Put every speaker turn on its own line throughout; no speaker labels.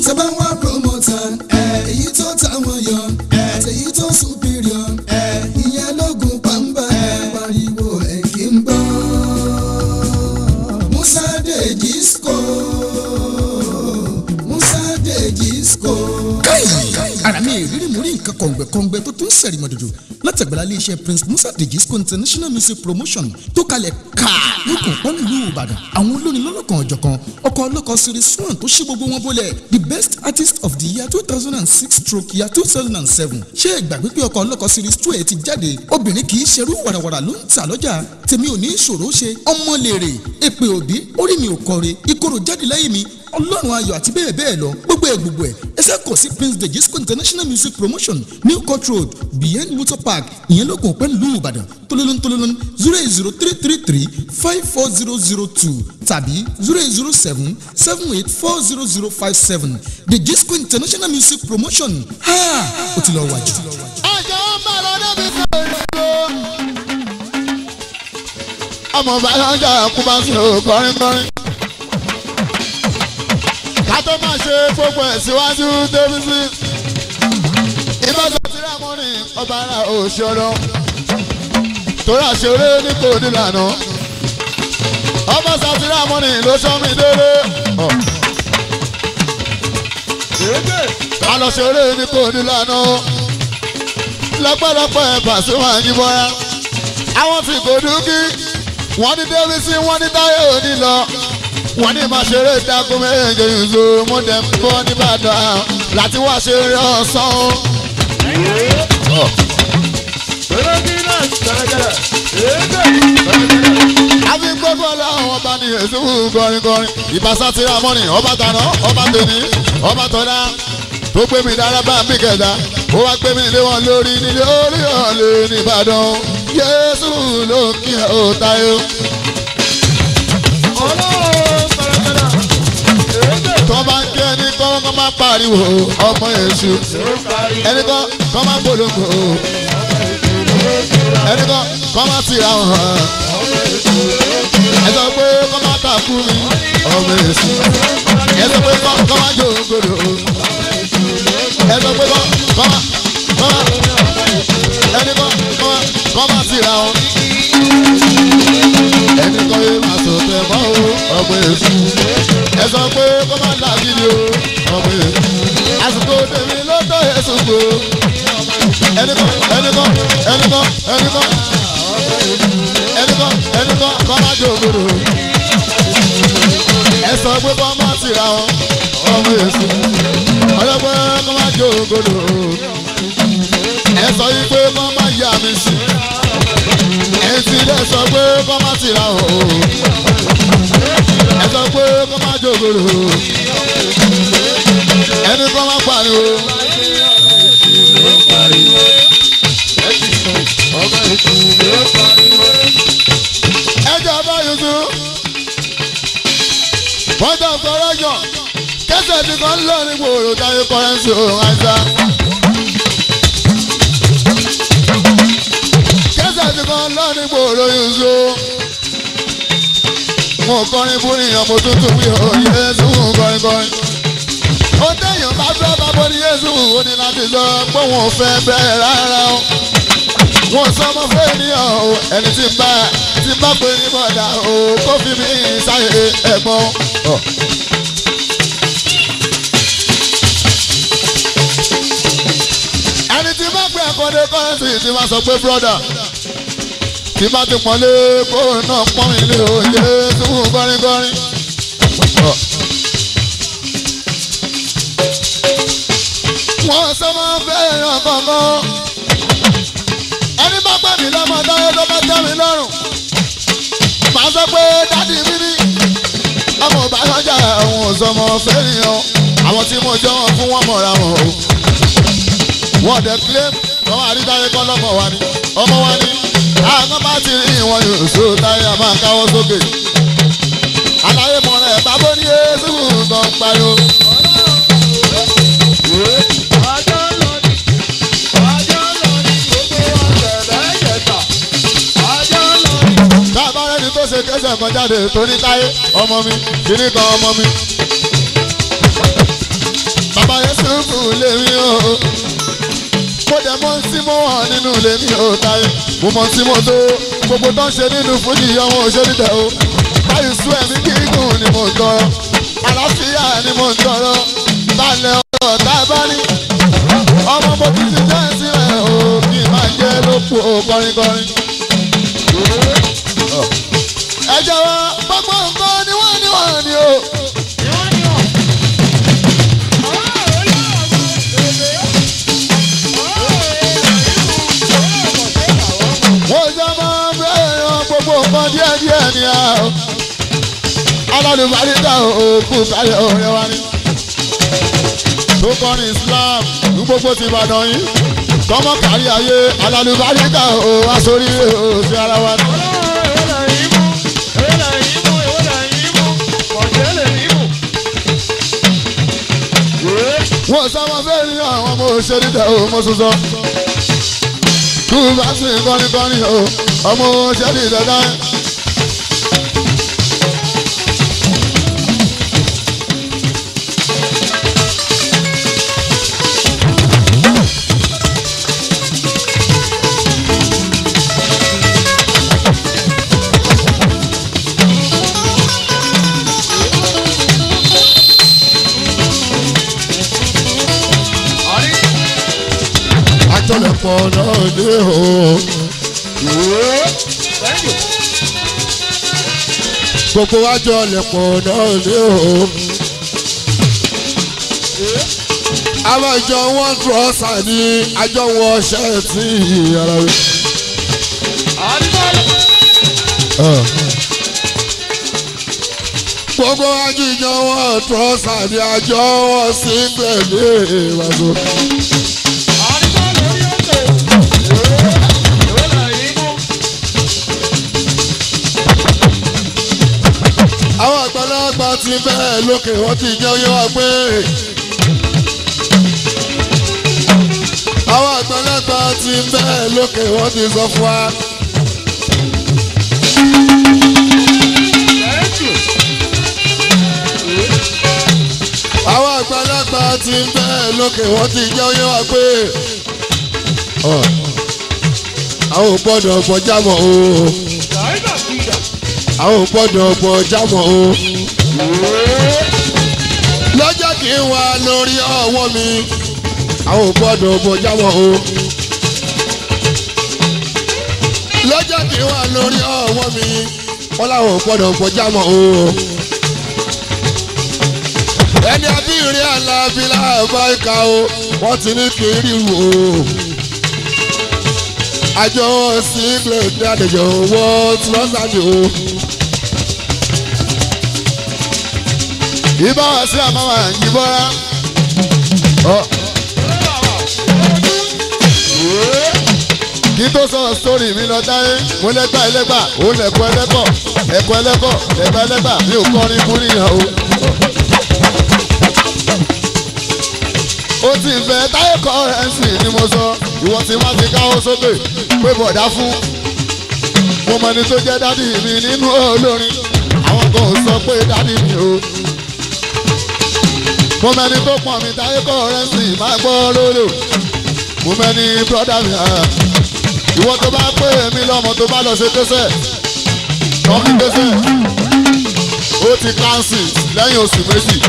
tẹ́bá wá promoter èyí tó táwọn yọ àtẹ̀yí tó superior ìyẹn lógun pàmbá pariwo ẹ̀ kí n gbọ́. Musa Dejisco Musa Dejisco.
káyì ara mi ìrírí mo rí nǹkan kọ̀ǹgbẹ̀kọ̀ǹgbẹ̀ tó tún sẹ̀rì mọ̀dọ̀dọ̀ látàgbàlá iléeṣẹ́ prince musa dejisco international music promotion tó kalẹ̀ ká lókun pọ́nú ìlú ìbàdàn àwọn olórin lọ́lọ́kan ọ̀jọ̀kan ọkọ̀ ọlọ́kọ̀ series one tó ṣí gbogbo wọn bólẹ̀ the best artist of the year two thousand and six stroke year two thousand and seven ṣé ìgbàgbé pé ọkọ̀ ọlọ́kọ̀ series two ẹ̀ ti jáde obìnrin kì í ṣerú wàràwàrà ló ń tà lọ́jà tèmi ò ní ìṣòro ṣe ọmọ lèrè èpè òbí orí mi ò kọre ìkorò jáde lẹ́yìn mi ọlọ́run ayọ̀ àti bẹ́ẹ̀ bẹ́ẹ̀ lọ gbogbo ẹ̀ gbogbo ẹ̀ ẹsẹ̀ kọ̀ sí prince dejisco international music promotion new court road behind motor park ìyẹn lókun pẹ́ nílùú ìbàdàn tolólón tolólón zero eight zero three three three five four zero zero two tàbí zero eight zero seven seven eight four zero zero five seven dejisco international music promotion ha ó ti lọ wájú.
ọjọ́ ń bá lọ débi tó ìlú. ọmọ bàlájà kú bá sùn ó kọrin kọrin. ká tó máa ṣe gbogbo ẹ̀ síwájú débi sí. ìbáṣọ tí rámọ́nì ọba ara òṣèré torí àṣeré ní kò nílànà. ọmọ sátírà mọ́nì ló sọ mí délé. àlọ́ ṣeré ní kò nílànà lọ́pọ̀lọpọ̀ ẹ̀bà sí wọn àyíbọ́ra. àwọn tí kò dúkì wọ́n ní débísí wọ́n ní táyé òní lọ. wọ́n ní máa ṣeré dákú méje ìṣó mo dẹ̀ ń bọ́ nìbàdàn láti wá ṣeré ọ̀sán. àfi gbogbo ọlọ́run ọba ní èsì kọrin kọrin ìbáṣà ti ra mọ́nì ọba tàná ọba tèmi ọba tọ́lá tó gbé mi dára bá mi kẹta ó wá gbé mi lé wọn lórí nílé orí ọ̀lẹ́ nìbàdàn yéésù ló kí ẹ ó tayọ. tó bá ń kí ẹni kọ́ kọ́ máa pariwo ọmọ èṣù ẹni kọ́ kọ́ máa polongo ẹni kọ́ kọ́ máa tira hàn ẹ sọ pé kọ́ máa takú mi ọmọ èṣù ẹ sọ pé kọ́ máa jó gbòdò ẹ sọ pé kọ́ kọ́ máa kọ́ máa ẹni kọ́ kọ́ máa kọ́ máa tira hàn ẹni kọ́ yé máa sọ tẹ̀ mọ́ o ọmọ èṣù ẹ sọ pé kọ́ máa làgìdì o ọmọ èṣù àsìkò tèmi ló tọ́ èṣù gbò ẹni kọ́ ẹni kọ́ ẹni kọ́ ẹni kọ́ ẹni kọ́ ẹni kọ́ kọ́ máa jó gbòdò ẹ sọ pé kọ́ máa tira hàn ọmọ èṣù ọlọ́pẹ́ kọ́ máa jó gbòdò ẹ sọ yí pé kọ́ máa yà mí sí ẹ ti lẹ sọ pé kọ́ máa tira hàn o ẹ sọ pé kọ́ máa jó gbòdò ẹni kọ́ máa pariwo. ẹjọ́ bá yusuf point of correction kẹsẹ̀ tí kan lọ ní gbòòrò táyé kọrẹ́nsì òun àìsà. kẹsẹ̀ tí kan lọ ní gbòòrò yusuf mo kọrin fún ìyàn mo tuntun wí o yéésù kọrin kọrin. ó téèyàn bá fẹ́ bá bọ́ ní yéésù ó ní láti sọ pé òun ò fẹ́ bẹ́ẹ̀ rárá o wọn sọmọ fún ènìyàn o ẹni tí ń bá tí ń bá pé ní bọ̀dà o kó fi mí sáyé ẹ̀gbọ́n. ẹni tí bá pé ẹ̀kọ́dé kọ́rẹ́nsì tí máa sọ pé brọ́dà tí bá ti pọ́nlé kó náà pọ́n ilé òye tún kọ́rínkọ́rín. wọ́n sọmọ fẹ́ràn kankan ẹni bá gbà mí lọ́mọ táyé tó bá tẹ́ mi lọ́rùn màá sọ pé dádì mi ní ọmọ ìbáyọjà àwọn òsọmọ fẹ́ràn àwọn tí mo jọ wọn fún wọn mọ̀ra wọn o wọ́n dẹ̀ claim wọ́n máa rí táyé kọ́ lọ́mọ wa ni ọmọ wa ni àwọn bá ti rí ìwọ̀n yóò so táyé a máa káwọ́ sókè àlàyé mọ̀ rẹ̀ bábó ní yéésù gan pariwo. táàbà rẹni tó ṣe kẹsẹ̀ kan jáde tó ní táyé ọmọ mi kìíní kan ọmọ mi. bàbá Yusufu lèmi o mo dẹ̀ mọ̀ tí mo wà nínú lèmi o táyé mo mọ̀ tí mo tó gbogbo tó ń ṣe nínú fújì ọmọ òṣèlú tẹ̀ o báyìí sún ẹ̀mí gígùn ni mo ń tọrọ àlàáfíà ni mo ń tọrọ balẹ̀ ọ̀rọ̀ tá a bá ní ọmọ mo ti ti jẹ́ sílẹ̀ o kí n máa jẹ́ lóko kọrinkọrin. ẹ jọ̀wọ́ gbogbo nǹkan ni wọ́n ní wọ́n ní o. wọ́n jọ máa ń bẹ̀rẹ̀ gbogbo nǹkan díẹ̀díẹ̀ ni a o. alálùbáríkà òkú kálẹ̀ ọ̀rẹ́ wa ni. tó kọrin Islam ní gbogbo ti Ìbàdàn yìí kọ́mọ kárí ayé alálùbáríkà ò wá sórí ò sí ara wa ni. wọ́n sábà fẹ́ rí àwọn ọmọ òṣèré tẹ̀ ọ́ mọ́ sọ́sọ́. kú bá sì ń kọ́ni kọ́ni o ọmọ òṣèré tẹ̀ dá. àjọlẹ̀pọ̀ náà dé o. gbogbo àjọlẹ̀pọ̀ náà dé o. àwọn ìjọ wọn trọ́sà ní àjọ wọn ṣẹ́ẹ̀tì ara rẹ̀. gbogbo àjọ wọn trọ́sà ní àjọ wọn sígbẹ̀ ní ìwàgbọ́. àwọn àgbàlagbà ti bẹ́ẹ̀ lókè wọ́n ti jẹ́ oyé wa pé. àwọn àgbàlagbà ti bẹ́ẹ̀ lókè wọ́n ti sọ fún wa. àwọn àgbàlagbà ti bẹ́ẹ̀ lókè wọ́n ti jẹ́ oyé wa pé. àwọn ò gbọ́dọ̀ bọjá mọ́ o àwọn ò gbọ́dọ̀ bọ̀ jámọ̀ o. lọ́jọ́ kí n wà lórí ọwọ́ mi àwọn ò gbọ́dọ̀ bọ̀ jámọ̀ o. lọ́jọ́ kí n wà lórí ọwọ́ mi wọ́n láwọn ò gbọ́dọ̀ bọ̀ jámọ̀ o. ẹni abíire alábílà báyìíká o wọ́n ti ní kí n rí wò ó. àjọ sílẹ̀ dáadéjọ́ wọ́n ti lọ́sàájú o. ìbá wa sí àmàwà ìbọra. kí tó sọ sórí mi lọ dáyé mo lẹ́gbà ẹlẹ́gbà ó lẹ̀kọ́ ẹlẹ́kọ̀ ẹ̀kọ́ ẹlẹ́kọ̀ ẹ̀gbà ẹlẹ́gbà mi ò kọrin fún níyàn o. ó ti fẹ́ táyé kọ́rẹ́ǹsì ni mo sọ ìwọ tí wọ́n ti káwọ́ sókè pé bọ̀dá fún mo mọ ẹni tó jẹ́ dádì mi nínú olórin àwọn kan ò sọ pé dádì mi o mo mẹni tó pọ̀ mi táyé kọ́rẹ́ǹsì máa gbọ́ lólò mo mẹni brọ́dà mi hàn ìwọ tó bá pè mí lọ́mọ tó bá lọ ṣe tẹ́sẹ̀ tọ́mí tẹ́sẹ̀ ó ti kánsì lẹ́yìn oṣù méjì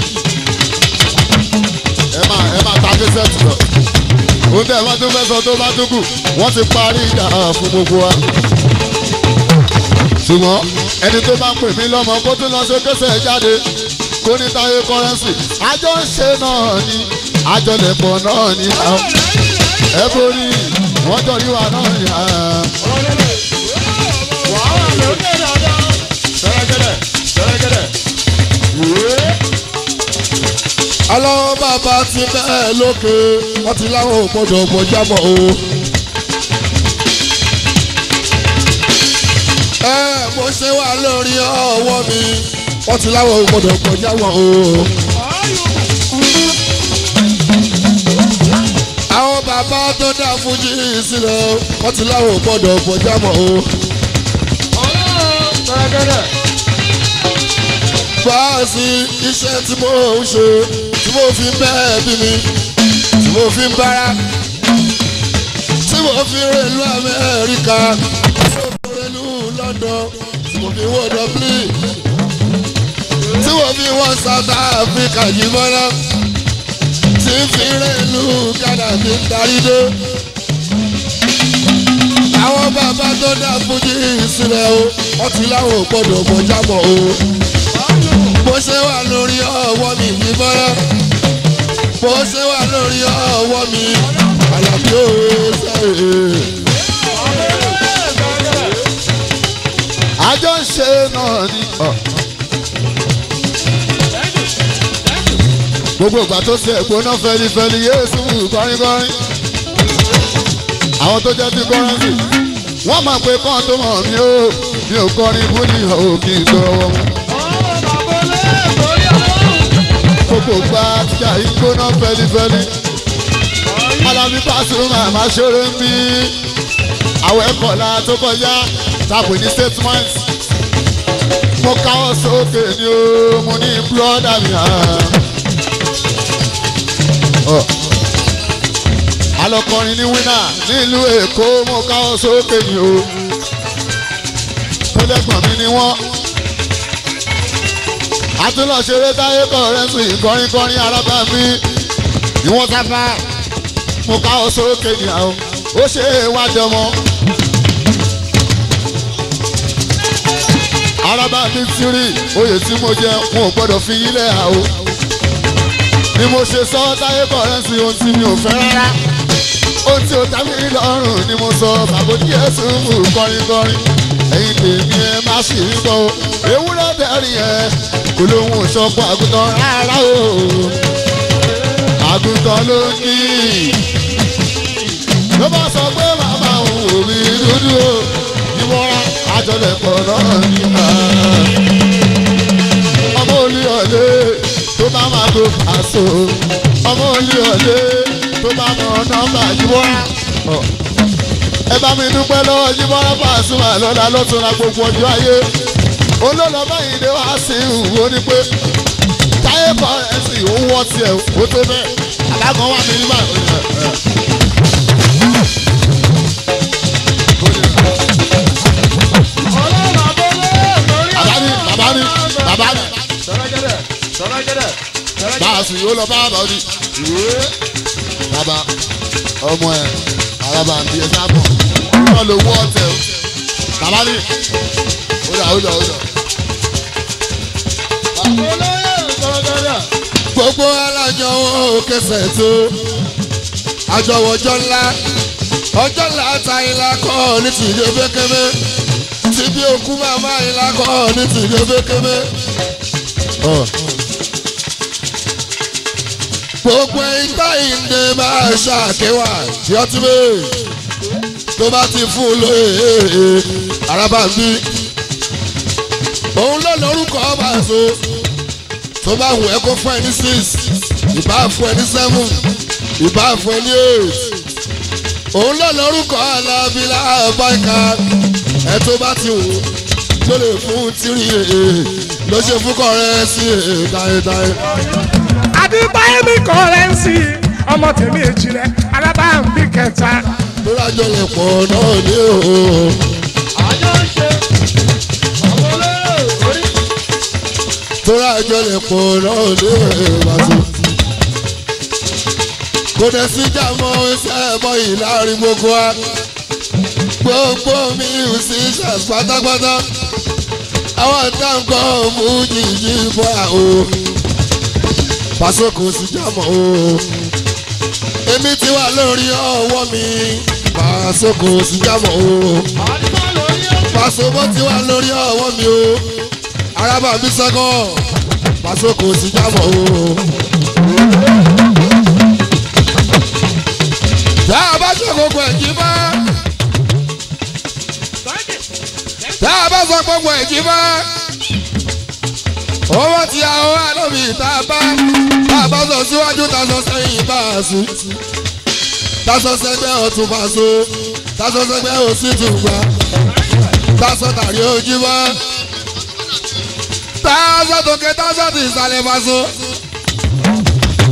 ẹ máa ẹ máa ta tẹ́sẹ̀ tì lọ ohun tẹ́ ẹ bá tún fẹ́ sọ tó bá tún kù wọ́n ti parí ìjà fún gbogbo wa ṣùgbọ́n ẹni tó bá pè mí lọ́mọ kó tún lọ ṣe tẹ́sẹ̀ jáde kó ní táyé kọ́rẹ́nsì àjọ ń ṣe náà ni àjọlẹ̀pọ̀ náà ni ẹ borí wọ́n jọ rí wa náà ni. aláwọ̀ bàbá ti bẹ́ẹ̀ lókè wọ́n ti láwọn ò gbọ́dọ̀ gbọ́jábọ̀ o. ẹ mo ṣe wà lórí ọwọ́ mi wọ́n ti láwọn ò gbọ́dọ̀ gbọ́jábọ̀ o. àwọn bàbá tó dá fújì sílẹ̀ wọ́n ti láwọn ò gbọ́dọ̀ gbọ́jábọ̀ o. báàsì iṣẹ́ tí mo ń ṣe tí mo fi ń bẹ́ẹ̀ bí mi tí mo fi ń bára tí mo fi ń rèlú amẹ́ríkà tí mo fi ń rèlú london tí mo fi ń wọ dublin tí mo fi ń wọ south africa yìí mọ́ná tí ń fi ń rèlú ghana fi ń darí dé àwọn bàbá tó dá fújì sílẹ̀ o wọ́n ti láwọn ò gbọ́dọ̀ mọ̀ jábọ̀ o bó ṣe wà lórí ọwọ́ mi ní bọ́lá bó ṣe wà lórí ọwọ́ mi àlàbí ò sẹ́yìn. àjọ ń ṣe náà ni. gbogbo ìgbà tó ṣe ìgbóná fẹlifẹli yéésù kọrinkọrin àwọn tó jẹ́ ti kọ́rẹ́nsì wọ́n máa pe kán tó mọ̀ mí ó mi ò kọrin búlì ò kí n gbọ́wọ́ wọn. gbogbo gba tíjà yìí gbóná fẹlifẹli alábí Pasuma máa ṣeré ń bí àwọn ẹ̀kọ́lá tó kọjá tàbí ní statement mo káwọ́ sókè ni ó mo ní búrọ́dà mi hàn. alọkọrin ní wínà nílùú èkó mo káwọ́ sókè ni o tẹlẹgbọn mi ni wọn àtúnlọ̀ṣeré táyé kọ̀rẹ́sì kọrinkọrin arábà mi ni wọ́n sábà mo káwọ́ sókè ni àwọn ó ṣe é wájọ mọ́. arábà mi ti rí oyè tí mo jẹ wọn ò gbọ́dọ̀ fi yílẹ̀ àwọ̀ ni mo ṣe sọ táyé kọ̀rẹ́sì ohun tí mi ò fẹ́ rárá ohun tí ó dá mi lọ́rùn ni mo sọ bàbá Jésù mú kọrinkọrin ẹ̀yin tèmi ẹ má sì ń bọ̀ ewúrẹ́ bẹ̀rẹ̀ yẹn kò lóhun ìṣọ́pọ̀ àgùntàn rárá o àgùntàn ló ní ló bá sọ pé màmá òun ò rí dúdú o ìwọ́ra àjọlẹ̀pọ̀ náà ní ọmọ olú ọ̀lẹ́ tó bá máa tó àṣọ ọmọ olú ọ̀lẹ́ tó bá mọ nọ́mbà yíwọ́ra ẹ bá mi dúpẹ́ lọ́wọ́ yíwọ́ra Pasuma lọ́la lọ́tún la gbogbo ọjọ́ ayé olóòlọ́ báyìí ni wàá sí ìwò ni pé táyé kọ́ ẹ̀sìn òun wọ́ tiẹ̀ ó tó bẹ́ẹ̀ alágan wà mí nígbà. bàbá mi bàbá mi bàbá mi báàsì yóò lọ bá bàbá mi bàbá ọmọ ẹ araba ń bí ẹ sábọ wọn lò wọ ọtẹ o bàbá mi ó dà ó dà ó dà. gbogbo alájọ wọn ò kẹsẹ̀ tó àjọwọ́jọ́ ńlá ọjọ́ ńlá ta ìlà kọ́ ní tìjọ fẹ́kẹ́mẹ́ tí bí òkú màmá ìlà kọ́ ní tìjọ fẹ́kẹ́mẹ́. gbogbo ìgbà ìdè máa ṣàkéwà tí ó ti bẹ́ẹ̀ tó bá ti fún un lóye araba ń bí òun ló lórúkọ ọba so tó bá wù ẹ́ kó fún ẹ ní six ìbá fún ẹ ní seven ìbá fún ẹ ní eight òun ló lórúkọ alábílà báyìíká ẹ tó bá ti wù ló lè fún tìrì ló ṣe fún kọrẹ sí táyétáyé
adébáyé mi kọ́rẹ́nsì ọmọ tèmi èjìrẹ́ alábàámbí kẹta.
tó rájọ lè pọ̀ náà ní o.
àjọ ń ṣe ọmọ olóró orí.
tó rájọ lè pọ̀ náà ní ìbàdàn. kò dẹ̀ sí jàmọ́ iṣẹ́ ẹ̀bọ yìí láàrin gbogbo wa. gbogbo musicians pátápátá. àwọn táǹkọ̀ mú jìjì bọ́ àwọn pàṣẹ kò sí jámọ́ o èmi ti wà lórí ọwọ́ mi pàṣẹ kò sí jámọ́ o pàṣẹ bó ti wà lórí ọwọ́ mi o arábà mi sẹ́kọ̀ pàṣẹ kò sí jámọ́ o. tá a bá ṣe gbogbo ẹ̀jí bá tá a bá sọ gbogbo ẹ̀jí bá owó tí a wá lómi tá a bá tá a bá sọ síwájú tá a sọ sẹ́yìn bá a sùn tá a sọ sẹ́gbẹ́ ọ̀tún bá a so tá a sọ sẹ́gbẹ́ òsì tún gbà tá a sọ tàrí ojú bá tá a sọ tòkè tá a sọ ti ìsàlẹ̀ bá so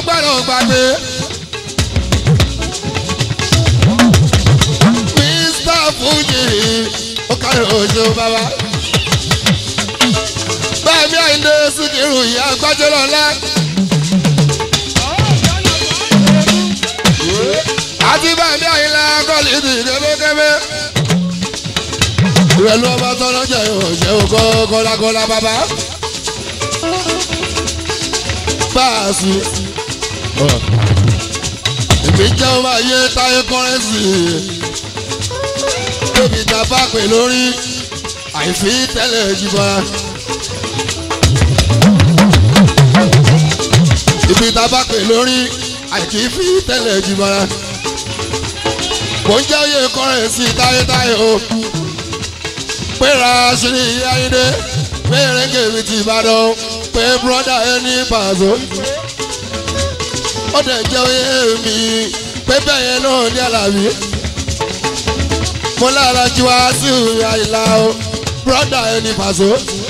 gbọ́dọ̀ gbàgbé. Mr. Fuji ó kárí oṣù bàbá. Bẹ́ẹ̀ni àìndé Síkírù ìyá gbájọ́ lọ́la. Àti bẹ́ẹ̀ni àìlá kọ́lì ti kébékébé. Ìrẹ̀lú ọba tọ́lá jẹ́ òṣè òkò kọ́lákọ́lá bàbá. Báàsì. Èmi jẹ́ ọmọ ayé táyé kọ́rẹ́sì tóbi ta bá pè lórí àìfi tẹ́lẹ̀ jìbọra. ibi ta bá pè lórí àìkí fi tẹ́lẹ̀ jìbọra. kò ń jẹ́ oyè kọ́rẹ́nsì táyétáyé o. péra ṣírí ayíǹde péèrè kèmí ti ìbàdàn pé bùrọ́dà ẹni pàṣọ. ó dẹ̀ jẹ́ oyè mi pé bẹ́ẹ̀ yẹn náà ní àlàbí mo lára ju wàásù àìlà o broda ẹni pàṣọ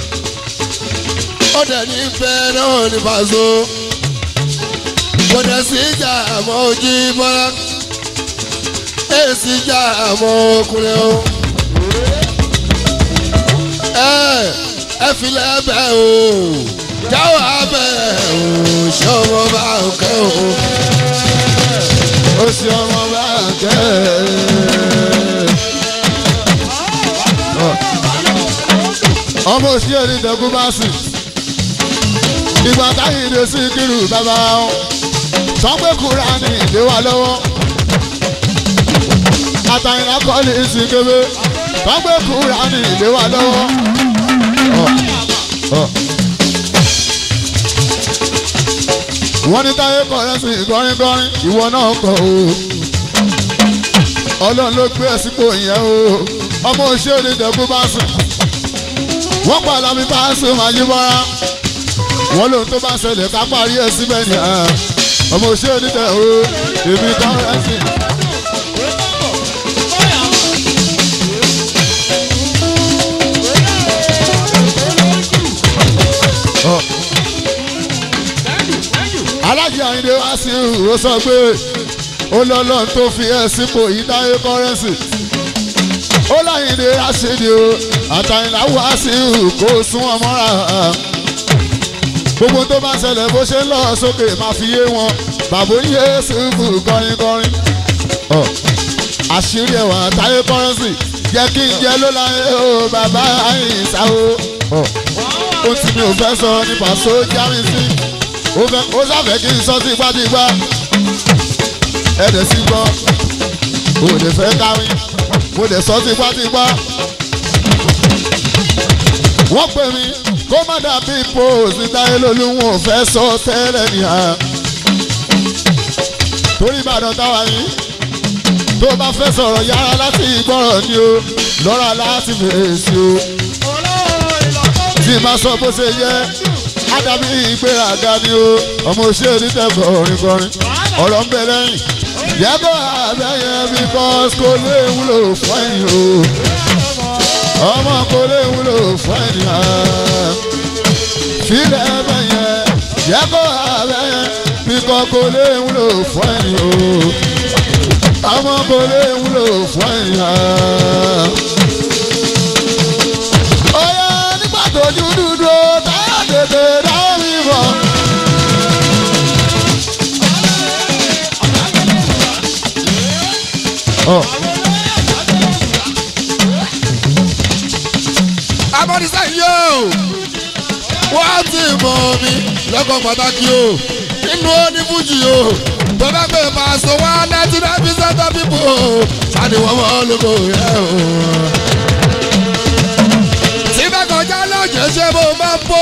ó dẹ̀ ní fẹ́ náà ní pàṣọ kò dẹ̀ sí ìjà àmọ́ ojú bọ́lá èsì ìjà àmọ́ ọkùnrin o ẹ ẹ filẹ̀ bẹ́ẹ̀ o jáwọ́ abẹ́ o ṣé ọmọ bá ń kẹ́ o ó sì ọmọ bá ń kẹ́ ọmọ òṣìṣẹ́ ní ìdẹ́kùn bá sì ìgbà táyì ìdè sí kírù bàbá wọn sọpẹ́ kúra ní ìdè wa lọ́wọ́ àtàyìnlá kọ́lé sí kébé sọpẹ́ kúra ní ìdè wa lọ́wọ́. wọ́n ní táyé kọ̀rẹ́ sí kọrinkọrin ìwọ náà kọ̀ o ọlọ́run ló gbé ẹ̀ sípò yẹn o ọmọ òṣìṣẹ́ ní ìdẹ́kùn bá sì wọ́n pa lámì bá ṣe máa yí mọ́ra wọ́n lóhun tó bá ṣẹlẹ̀ ká parí ẹ̀ síbẹ̀ ni ọmọ òṣè onídẹ̀ o èmi kan rẹ̀ sí. alájí àyìndé wá sí ìró sọ pé ó lọ́lọ́run tó fi ẹ̀ sípò yìí dáyé kọ́rẹ́nsì ó láyìndé aṣèdè o àtàyìnlá wá sí kó sún ọmọ rà gbogbo tó bá ṣẹlẹ̀ bó ṣe ń lọ sókè máa fi yé wọn bàbá yéésù fún kọrin kọrin àṣírí ẹwà táyé kọrẹnsì jẹ́ kí n jẹ́ ló láyé o bàbá àyìnsá o ó ti mi ò fẹ́ sọ nípa sójà mi sí ó sáfẹ́ kí n sọ tipátipá ẹ̀dẹ̀ sí gbọ́ ó lè fẹ́ káwí mo lè sọ tipátipá. wọ́n pè mí kó má dàbí póòsì táyé lólu wọn ò fẹ́ sọ tẹ́lẹ̀ nìyà. torí ìbàdàn táwa yìí tó bá fẹ́ sọ̀rọ̀ yára láti gbọ́rọ̀ ni o lọ́ra láti fèsì o. tí má sọ bó ṣe yẹ ádàbí ìgbéraga ni o ọmọ òṣèré tẹ̀ kọrin kọrin ọ̀rọ̀ ń bẹ lẹ́yìn yẹ́bọ̀ abẹ́yẹ because kò lè wúlò fún ẹ̀yìn o ọmọ kò lè wúlò fún ẹ̀yìn o filẹ̀ abẹ́yẹ yẹ́bọ̀ abẹ́yẹ because kò lè wúlò fún ẹ̀yìn o ọmọ kò lè wúlò fún ẹ̀yìn o. Oya nígbà tójú dúdú táyà tètè dáwọ́ mi bọ̀.
abọ́dísá yóò wọ́n ti mọ̀ mi lọ́kọ̀ pàtàkì o nínú onífújì o tó bá gbé pàṣẹ wá ninety nine percent of people o sani wọ́n mọ̀ lóko yẹ o. tí bá kọjá lọ́jọ́ ṣe bó máa ń bò.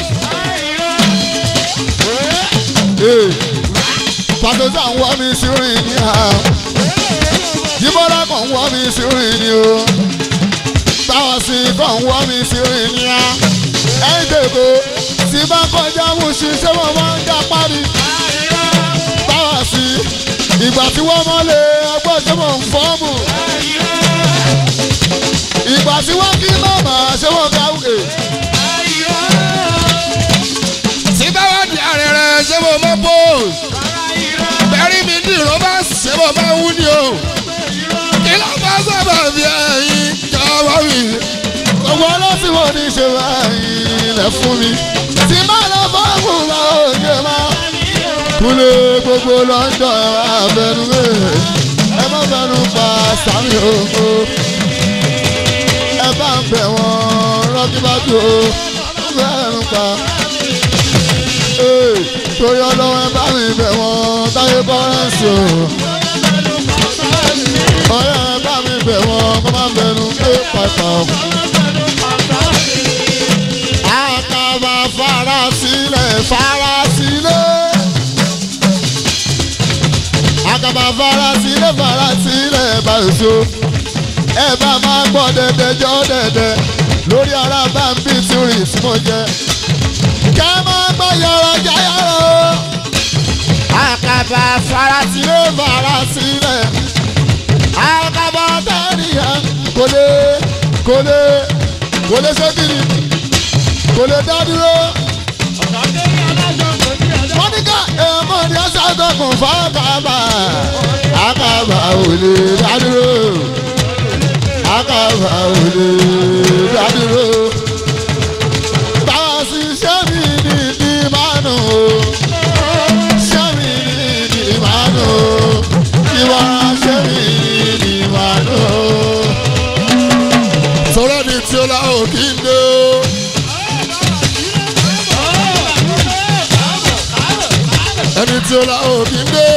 pàtẹ́sà ń wá mi sí rìn ní ha jíbọ́lá kan ń wá mi sí rìn ní o táwọn sì kàn ń wá mi sí rìn ní ha ẹ̀yìn tèkó tí bá kọjá mú ṣiṣẹ́ wọn máa ń já parí táwọn sì ìgbà tí wọ́n mọ́lẹ̀ ẹgbẹ́ ṣé mò ń fọ́ọ̀mù ìgbà tí wọ́n kí màmá ṣé wọ́n káwé.
tí bá wà di àrẹ̀rẹ̀ ṣé mo mọ̀ bò.
ní ṣe báyìí lẹ fún mi tí má lọ fọ́ọ̀mù bá òye má. kúlẹ̀ gbogbo lọ́jọ́ ẹ má bẹnu mẹ́ ẹ má bẹnu pa sàmì ògo ẹ bá ń bẹ̀ wọ́n rọ́gíbájú o bẹnu pa. Ee, torí ọlọ́wọ́ ẹ bá mi bẹ̀ wọ́n táyé bọ́rẹ́sì o. ọ̀rẹ́ ẹ bá mi bẹ̀ wọ́n kó má bẹnu pé pàtà o. àkàbà fara sílẹ̀ fara sílẹ̀. àkàbà fara sílẹ̀ fara sílẹ̀ báyìí ẹ bá máa gbọ́ dẹ̀dẹ̀ jọ dẹ̀dẹ̀ lórí ara bá ń bí tìrì tí mo jẹ. kẹ́ máa gbọ́ yàrá jáyàrá o. àkàbà fara sílẹ̀ fara sílẹ̀. àkàbà tẹ̀lé kò lè kò lè kò lè ṣe kiri kò lè dá dúró. mọ́níkà èèmọ̀ ni ó ṣàtọkùn fákàbà àkàbà ò lè dá dúró àkàbà ò lè dá dúró. báwa sì ṣé mi ní ní mánu o ṣé mi ní ní mánu o ìwà ṣé mi ní ní mánu o. sọ̀rọ̀ ni tí ó la ò kí n dé o. ẹni tí ó la ò kí n dé.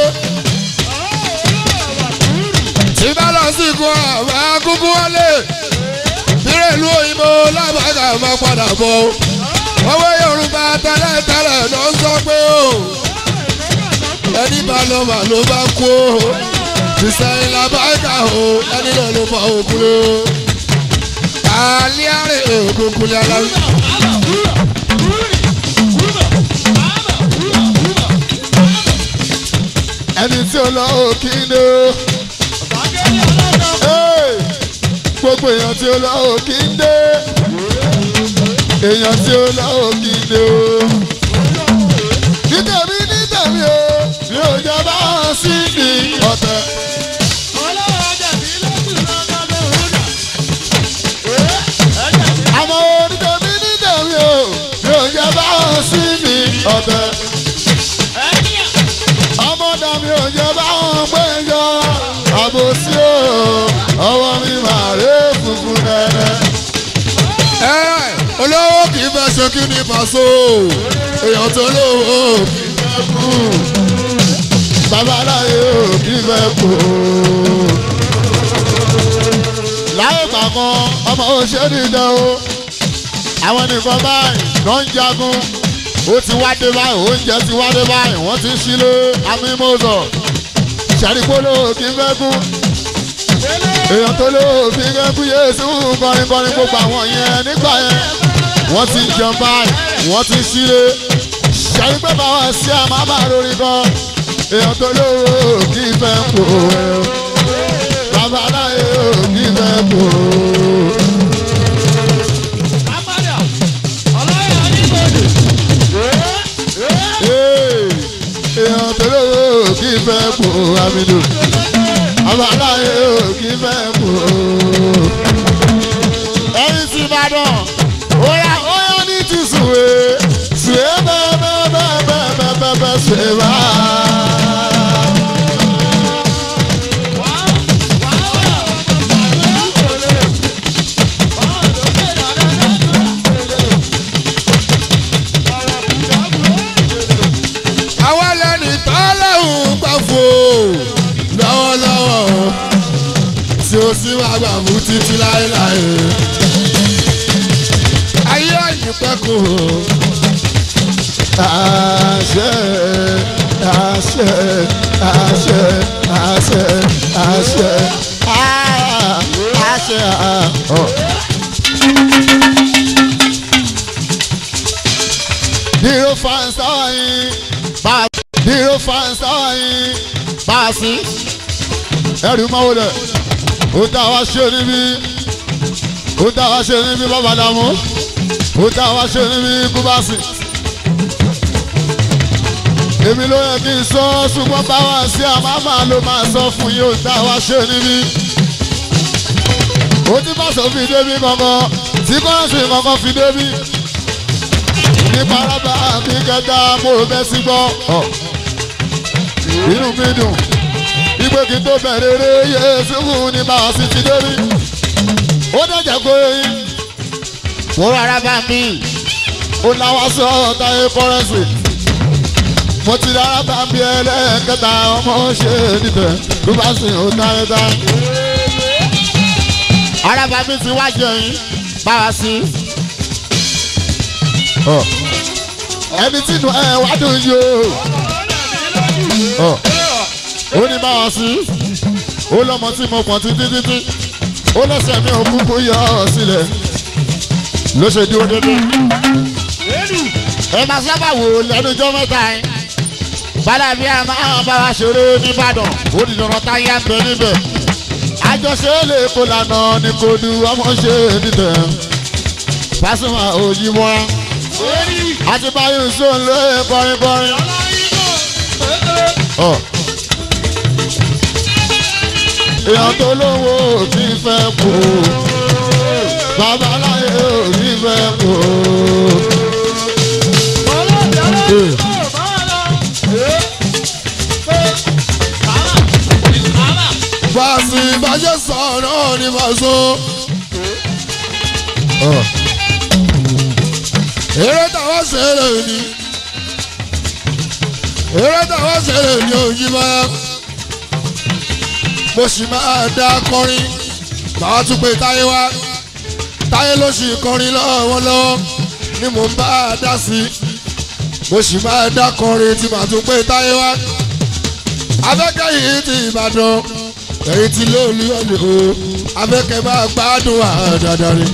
tí bá lọ sí ikú àwọn akúkú wálé bírè ìlú òyìnbó lábàgà máa padà bọ̀ o. owó yorùbá tẹ́lẹ̀tẹ́lẹ̀ ló ń sọ pé o. ẹni bá lọ mà ló bá kú o. ìsẹ̀yìn làbáìkà o ẹni náà ló fa òkú o. àlẹ́ àrè òkùnkùn ní aláwọ̀. ẹni tí ó lọ òkì ni o. Hey! gbogbo èèyàn tí ó lọ òkì ń dé èèyàn tí ó lọ òkì ń dé o. nítẹ̀mí nítẹ̀mí o mi ò jẹ́ bá wọn sí ní ọ̀tẹ̀. àmọ́ nítẹ̀mí nítẹ̀mí o mi ò jẹ́ bá wọn sí ní ọ̀tẹ̀. ọmọdé mi ò jẹ́ bá wọn péjọ àbòsí o ọwọ́ mi máa ré funfun nẹ́nẹ́. ẹ olówó kì í fẹ́ ṣe kí ni pàṣọ èèyàn tó lówó kì í fẹ́ kú babaláyé ò kì í fẹ́ kú. láyé gbàgbọ́ ọmọ òṣèré dẹ o àwọn nìkan báyìí ló ń jagun ó ti wá dé báyìí oúnjẹ ti wá dé báyìí wọ́n ti ṣílé amímọ́sọ̀ ṣàdìpọ́lọ́ kì í fẹ́ kú èèyàn tó ló fi kẹ́kú yéésù kọrin kọrin gbogbo àwọn yẹn nígbà yẹn wọ́n ti jẹun báyìí wọ́n ti ṣílé ṣẹ́yìn pé báwa sí àmàmà lórí kan èèyàn tó ló kì í fẹ́ kú babaláyé ò kì í fẹ́ kú. èèyàn tó ló kì í fẹ́ kú amílò abaláyé ò kí fẹ́ kú. ẹyin tí ìbàdàn óyá óyá ní ti sùwé sùwé bẹ́ẹ̀ bẹ́ẹ̀ bẹ́ẹ̀ bẹ́ẹ̀ bẹ́ẹ̀ bẹ́ẹ̀ bẹ́ẹ̀ sùwé bá. àwa lẹ́ni tọ́lọ́hún gbà fò lọ́wọ́lọ́wọ́ tí ó sì máa gbà mú títí láéláé. ayé àyípẹ́kù. àṣẹ àṣẹ àṣẹ àṣẹ àṣẹ ah, àṣẹ ah, oh. Dírò fans táwọn yìí bá dírò fans táwọn yìí bá a sí ẹrù máwo lẹ ó dá wa ṣe níbí ó dá wa ṣe níbí bàbá dàmú ó dá wa ṣe níbí kúbásì. èmi ló yẹ kí n sọ ṣùgbọ́n báwa sí àmàmà ló máa sọ fún yín ó dá wa ṣe níbí. ó ti bá sọ fi débi kankan tí kọ́ńsì kankan fi débi ní paraba mi kẹta mo bẹ́ sí gbọ́ inú mi dùn ìgbé kí n tó bẹ̀rẹ̀ eré yéésù fún ní bá a sì ti débi ó dẹ̀jẹ̀ kó eyín mo rárá bá mi ó láwá sọ táyé kọ́rẹ́sì mo ti rárá bá mi ẹlẹ́ẹ̀kẹta ọmọ ṣe níbẹ̀ ló bá sìn ó táyé tá. araba mi ti wá jẹyìn bá wa sí. ẹni tí inú ẹ wá dùn yìí o ó ní bá wa sí ó lọ́mọ tí mo pọ̀ títí títí ó lẹ́sẹ̀ mi ò kúkú yọ ọ sílẹ̀ ló ṣe dúró dédé. ẹ máa sábà wò lẹ́nujọ́ mẹ́ta ẹ̀ bàdàbí a máa bá wa ṣeré nìbàdàn ó di dandan táyà ń bẹ níbẹ̀ àjọṣe lè kó lànà ní kò du ọmọ ṣe nìtẹ̀ Pasuma òyìnbó àti báyìí sóun lé kọrin kọrin. èèyàn tó lówó ò ti fẹ́ kú babaláyé ò ti fẹ́ kú. Bàṣì bàjẹ́ sọ̀rọ̀ ní Bàṣọ. Eré táwọn ṣẹlẹ̀ ni. Eré táwọn ṣẹlẹ̀ ni òyìnbó mo sì máa dá kọrin màá tún pé táyé wá táyé ló sì kọrin lọ́wọ́lọ́wọ́ ni mò ń bá a dá sí mo sì máa dá kọrin tí màá tún pé táyé wá afẹ́kẹ́ yìí ti Ìbàdàn èyí ti lóòlù ọ̀lẹ́ o afẹ́kẹ́ máa gbádùn àdàdà rẹ̀.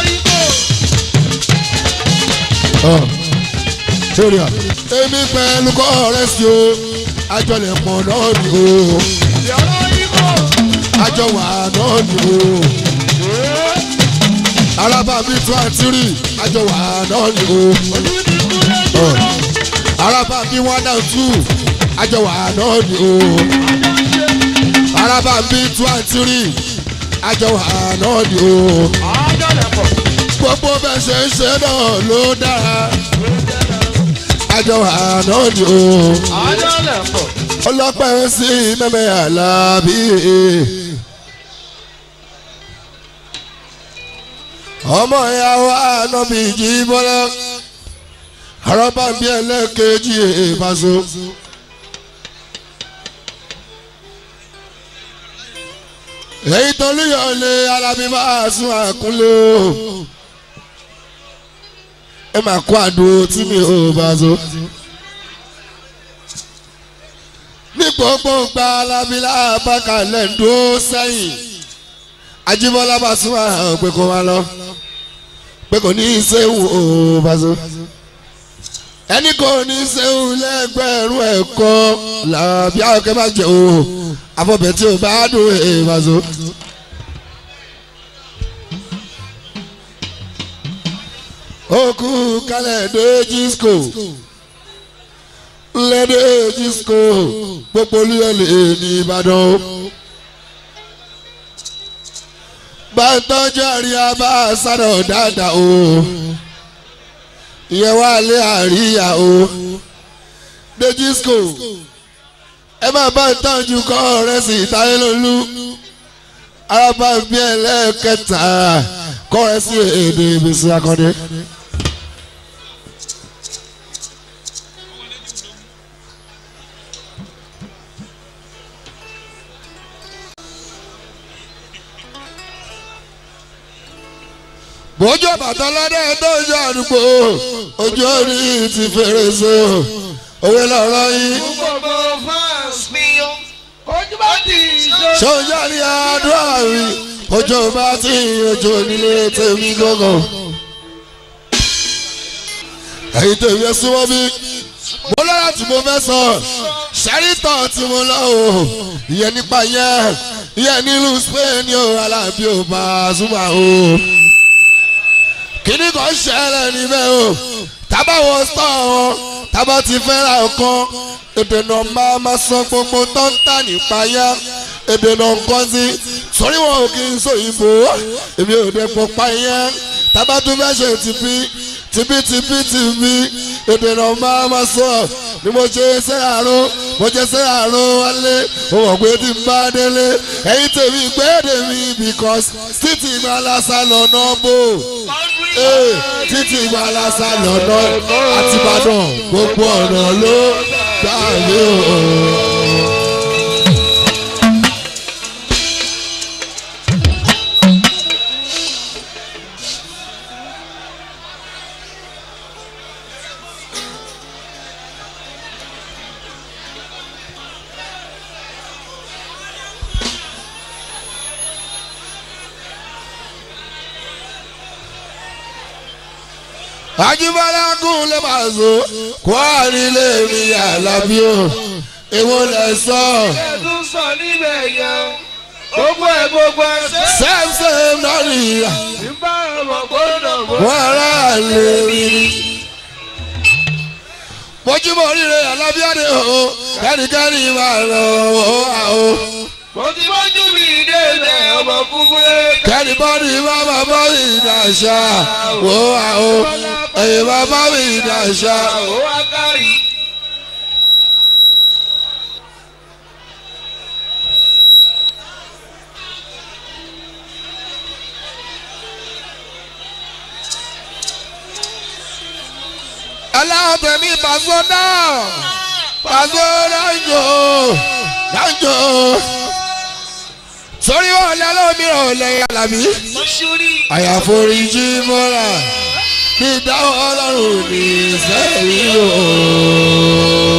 lórí à èmi pẹ̀lú kọ́ ọ̀rẹ́ sí o àjọlẹ̀ pọ̀ náà ni o àjọ wà náà ni o. araba mi tún àti rí àjọ wà náà ni o. araba mi one and two àjọ wà náà ni o. araba mi tún àti rí àjọ wà náà ni o. gbogbo bẹ́ẹ̀ ṣe ń ṣe náà ló dára àjọ wà náà ni o. ọlọ́pàá sí mẹ́mẹ́ àlàbí. ọmọ ìyàwó ànábì jí bọ́lá àrọ́bà bí ẹlẹ́kẹ̀jì ìbáṣọ. èyí tó lóyọ̀ lé alábí máa sún àkúnlé o ẹ máa kó àdúró tí mi ò bá so. ní gbogbo gba alábí lábàkà lẹ́ńdó sẹ́yìn ajíbọ́lá bá sún àwọn pé kó wá lọ pé kò ní í séwù ó bá so ẹni kò ní í séwù lẹ́gbẹ̀rún ẹ̀kọ́ làbí àwòkẹ́ bá jẹ́ o àfọ̀bẹ̀ tí o bá dùn ẹ̀ bá so. okú kálẹ̀ dé jískò lẹ́dẹ̀ jískò gbogbo olúyọ̀lẹ̀ ní Ìbàdàn o. bá ń tọ́jú àríyá bá a sádọ̀ dáadáa o ìyẹn wà lé àríyá o dejisco ẹ máa bá ń tọ́jú kọ́ ọ̀rẹ́ sí táyé lólú arábá bí ẹlẹ́ẹ̀kẹta kọ́ ọ̀rẹ́ sí èdè ìbísí akọ́dé. bójú bàtà lọ́dẹ tó ń yọ àdúgbò ojú orí ti fèrèsé òwe lọ́rọ́ yìí.
gbogbo fans mi o ojú bá ti ṣe.
sọ́jà ní àdúrà rí ojú bá ti ojú onílé tèmi gángan. ẹ̀yin tèmi ẹ súnmọ́ bí mo lọ́la tí mo fẹ́ sọ ṣẹ́rìtọ̀ tí mo lọ o ìyẹn nípa yẹn ìyẹn nílùú Spain o alábí ò bá a súnmọ́ o kíní kan ṣẹlẹ̀ níbẹ̀ o tábà wọ sọ wọn tábà ti fẹ́ ra ọ̀kan èdè náà máa ma sọ gbogbo tó ń tà nípa yá èdè náà ń kọ́ sí sórí wọn ò kí n sọ ìbò èmi ò dẹ̀ pọ̀ pa yẹn
tábà tún fẹ́ ṣe tìpí tìpí tìpí tìpí èdè náà máa ma sọ ni mo ṣe ṣe àrùn mo ṣe ṣe àrùn wálé mo mọ̀ pé tí n bá délé ẹ̀yin tèmi gbẹ́dẹ̀ mi because títí ìgbàlásà lọ́nà bò ee títí ìgbàlásà lọ́nà àtìbàdàn gbogbo ọ̀nà ló gbà mí o. Ajíbọ́lá kún lè máa so kó àrílé mi àlàbí o èwo lẹ sọ.
ẹ̀dùn sọ níbẹ̀ yẹn gbogbo ẹ̀ gbogbo ẹ̀ ṣe.
same same náà nìyà
nígbà ọmọ gbọ́dọ̀ mọ́.
wọ́n ará lè rí i. mojúmọ́ oríire alábíàdé o kẹ́rìkẹ́rì máa lọ o àwọ̀.
mo ti bójú mi délẹ̀ ọmọ kúkúrẹ́.
kẹ́rì bọ́ọ̀dì má má bọ́ ìdàṣà o àwọ̀. ẹ̀yìn má bọ́ ìdàṣà.
ó wá kárì.
aláàbẹ̀mí pàṣọ náà pàṣọ dáńjọ dáńjọ. sórí wọn lálẹ́ òmíràn lẹ́yìn alábí.
mọ́ṣúrì.
àyàforíjì mọ́ra ní ìdáwọ́ ọlọ́run ní sẹ́yìn o.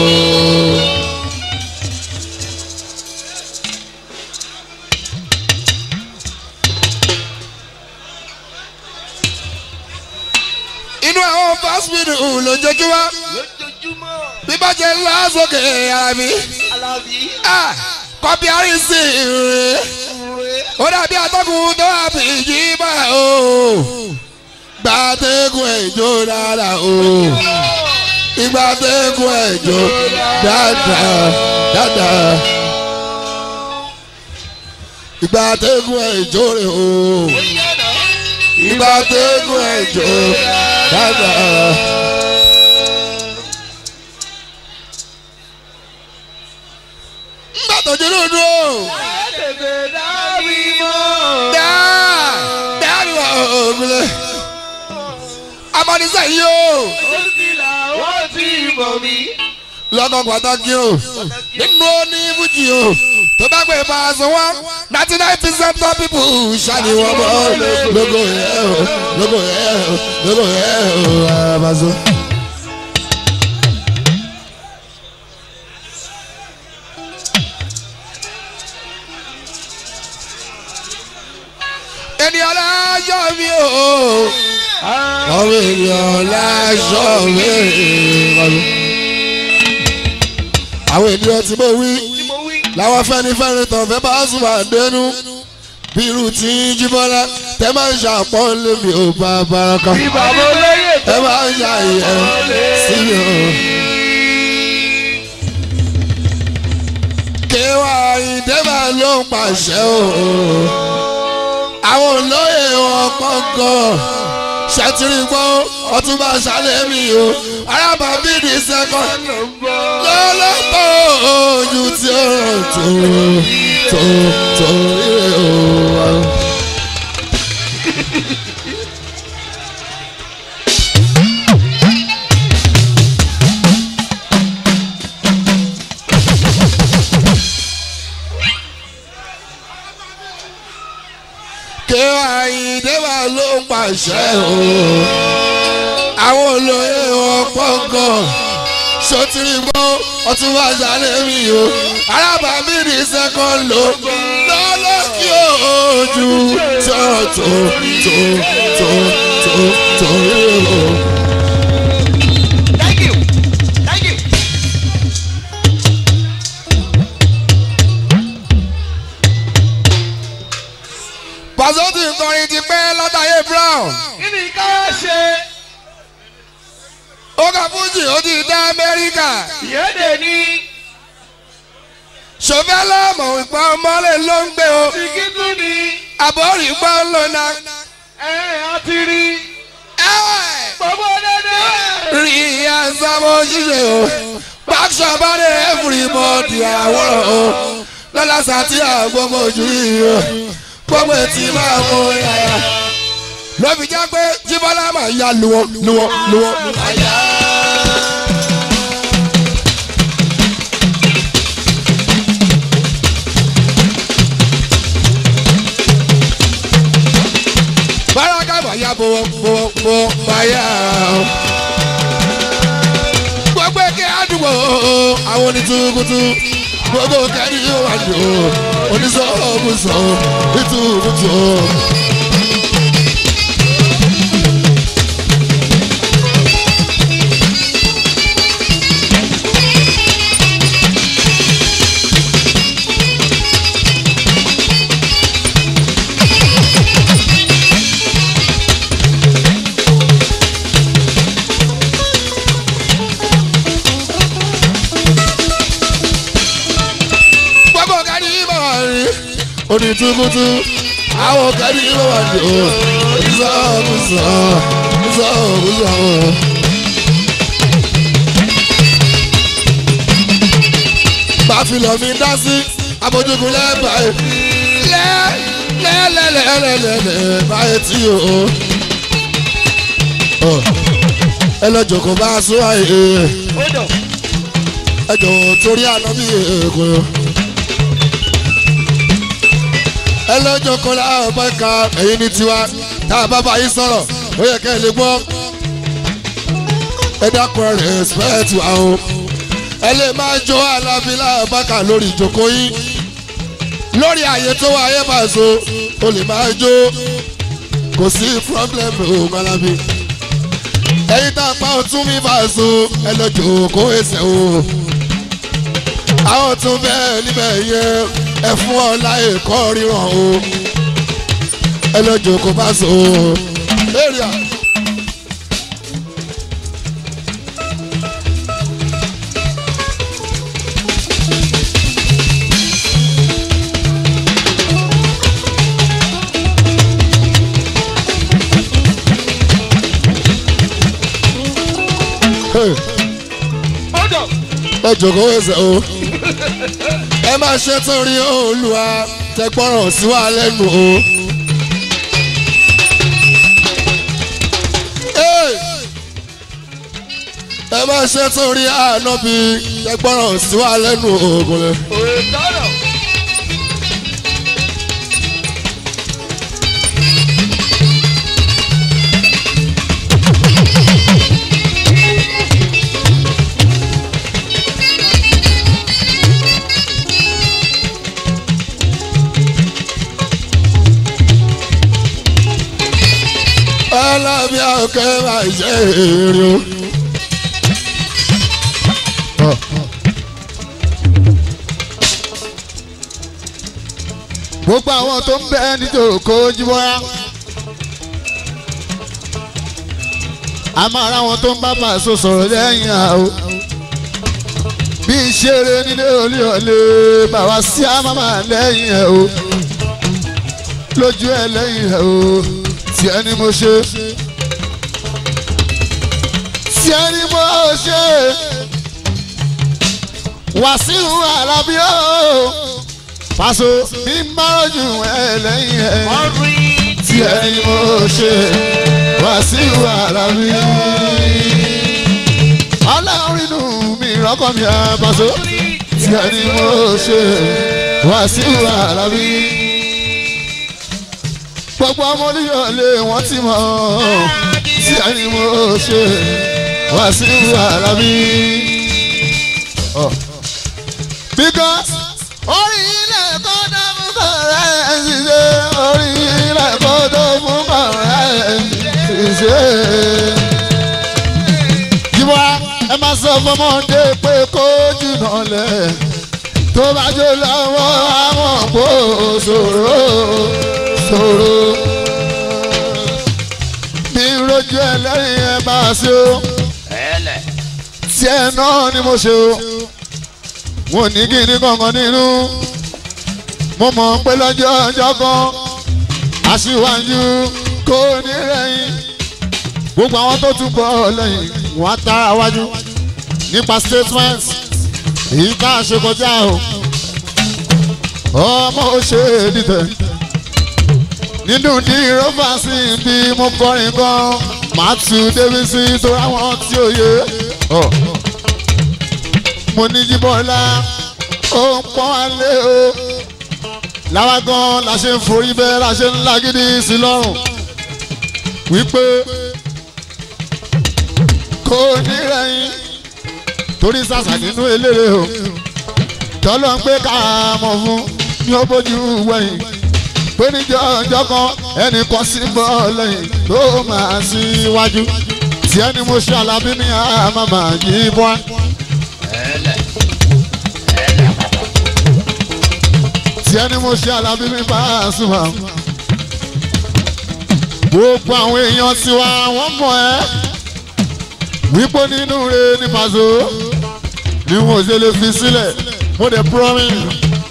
inú àwọn fásitì lójoojúmọ́
lójoojúmọ́.
bí bá jẹ́ lásòkè ara mi
alábí.
kọ́bí àrísí rẹ̀ ó dàbí atọ́kùn tó àbíjí bá o gbàtẹ́kùn ẹ̀jọ́ dáadáa o ìgbàtẹ́kùn ẹ̀jọ́ dáadáa dáadáa ìgbàtẹ́kùn ẹ̀jọ́ rẹ̀ o ìgbàtẹ́kùn ẹ̀jọ́ dáadáa. ńgbà tó dúró dúró
tètè dábì mọ́.
dáa dáa ni wà ògùnlé amọ̀nisẹ́ yìí o.
ó ti là wọ́n ti mọ̀ mí.
lọ́kọ̀ pàtàkì o nínú oní fújì o tó bá gbé bá a sọ wọ́n ninety nine percent of people ṣáàní wọn bọ́ lógo yẹ o lógo yẹ o lógo yẹ o àbàzọ. ènìyàn láṣọ mi o ọmọ ènìyàn láṣọ mi àwọn ènìyàn tí mo wí
tí mo wí.
làwọn fẹ́nifẹ́re tán fẹ́ bá sùn máa dénú bí irú tí jíbọ́lá tẹ máa ń ṣàpọ́n lémi ò bá baraka
bí bàbá olóyè
ẹ máa ń ṣàyẹ̀ sí mi o. kéwà ìdẹ́bà ló ń pàṣẹ o àwọn olóyè wọn pọ́ńkọ́ ṣètìrì gbọ́ ọtúnba ṣàlẹ̀ mi o arábàbí ní sẹ́kọ̀ọ́ lọ́lọ́pọ̀ ojú tí ó ràn tó tó tó ire o. ké àyíndé wa ló ń pàṣẹ o àwọn olóyè wọn pọ̀ngàn sotiri gbọ́ ọtún wá sálẹ̀ mi o arábàámi ní sẹ́kọ̀n ló lọ́lọ́ kí ojú tó tó tó tó tó tó rí o.
thank you thank you.
pàṣẹ tí ń kọrin ti pẹ́ látàyè brown
kí ni ká ṣe.
ó kà fújì ó ti dá amẹ́ríkà
ìyédè ní
ṣòfẹ́lẹ́ mọ̀ ìpá ọmọlẹ̀ ló ń gbé o
ìkíntún ní
àbọ̀rì gbọ́ ń lò náà.
ẹ̀ àti rí.
sábọ̀ ṣíṣe o báṣọ bá dé everybody àwòrán o lọ́la sàtì àgbọ̀mọ̀ ojú yìí o gbọ́mọ̀ etí máa mú yàrá lọ́bi jẹ́ pé jíbọ́lá máa ya luwọ́ luwọ́ luwọ́. báraka máa ya bọ̀wọ̀ bọ̀wọ̀ bọ̀wọ̀ báyà o. gbogbo èké àdúgbò àwọn onítùkùtù gbogbo kẹ́ni yóò wá jù ú onísọ̀ọ́bùsọ̀ nítùkùtù. gbogbo kẹ́ni yóò wá rí onítùkùtù àwọn kẹ́ni yóò wá jù ú onísọ̀ọ́bùsọ̀ onísọ̀ọ́bùsọ̀. báfilọ̀ mi dá sí abojúkun lẹ́bàá ẹ̀ lẹ́ lẹ́lẹ́lẹ́lẹ́lẹ́ báyìí tí o. Ọ, ẹ lọ jòkó bá a sún àyè ẹ jọ̀wọ́ torí àná bí èkó. ẹ lọ jòkó láwọn bá ka ẹ̀yin ní tiwa tá a bá bá yín sọ̀rọ̀ ó yẹ kẹ́ ẹ lè gbọ́. ẹ dákun ẹ respect wa o ẹ lè máa jó alábílà bákà lórí ìjókòó yín lórí ààyè tó wà ayé máa so o lè máa jó kò sí problem o malabi ẹyin tá a pa ọtún mi bá so ẹ lọ jókòó ẹsẹ̀ o àwọn tún bẹ́ẹ̀ níbẹ̀ yẹn ẹ fún ọ láyè kọ́ ríran o ẹ lọ jókòó bá so area. Hey. ẹ jòkó ẹsẹ̀ o ẹ máa ṣe torí olùwà tẹgbọ́ràn sí wa lẹ́nu o. Hey. ẹ máa ṣe torí ànábì tẹgbọ́ràn sí wa lẹ́nu oògùn rẹ. ọlọ́bí ọ̀kẹ́ máa ṣe èrè o.
gbogbo àwọn tó ń bẹ nítòkó jíbọ́ra a máa ra àwọn tó ń bá Paso sọ̀rọ̀ lẹ́yìn àwọ̀ bí ìṣeré nílé olè ọ̀lẹ́ bàbá sí àmàmà lẹ́yìn ẹ̀ o lójú ẹ̀ lẹ́yìn ẹ̀ o tí ẹni mo ṣe tí ẹni mo ṣe Wàsíù Àlàbí o Paso bí n bá rojú ẹ lẹ́yìn ẹ̀ tí ẹni mo ṣe Wàsíù Àlàbí ọlọ́run inú mi rọ́kọ̀ mi à Paso tí ẹni mo ṣe Wàsíù Àlàbí gbogbo ọmọ oníyọ̀lé wọ́n ti mọ̀ tí ẹni mo ṣe Wàsíù Àlàbí. because orí ilẹ̀ kó dá fún kọ̀ọ̀rẹ́ ṣiṣẹ́ orí ilẹ̀ kó dá fún kọ̀ọ̀rẹ́ ṣiṣẹ́. jíwá ẹ máa sọ fọmọdé pé kó jùnà lẹ̀ tó bá jó lọ́wọ́ àwọn kò ṣòro ṣòro. mi rojú ẹlẹ́rìí ẹ bá a ṣe o tiẹ̀ náà ni mo ṣe o wọn ò ní kí ní kankan nínú mo mọ̀ pé lọ́jọ́ ọjọ́ kan aṣíwájú kò ní rẹ̀yìn gbogbo àwọn tó tún bọ̀ lẹ́yìn wọ́n á tara wájú nípa statements èyí tá a ṣe kọjá o ọmọ ó ṣe é dìtẹ̀ nínú ní rọ́bà sí bí mo kọrin gan matthew davidson tó ráwọn tí ó yé ọ mo ní jíbọ́lá ó ń pọ́n alẹ́ o láwa gan la ṣe ń forí bẹ́ẹ̀ la ṣe ń lágídí sí lọ́rùn wípé kò ní rẹ̀yìn torí sàṣà nínú eléré o tọ́lọ́ ń pé ká mọ̀ fún ní ó bójú wẹ̀yìn pé níjọ́ ọjọ́ kan ẹnì kan sí bọ́ lẹ́yìn tó máa síwájú tí ẹni mo ṣe alábí ní àmàmà yìí bọ́. tí ẹni mo ṣe alábí mi bá a sùn wá. gbogbo àwọn èèyàn tiwa wọ́n mọ̀ ẹ́ wípé nínú rẹ̀ ní pàṣẹ ni mo ṣe lè fi sílẹ̀ mo dẹ̀ promise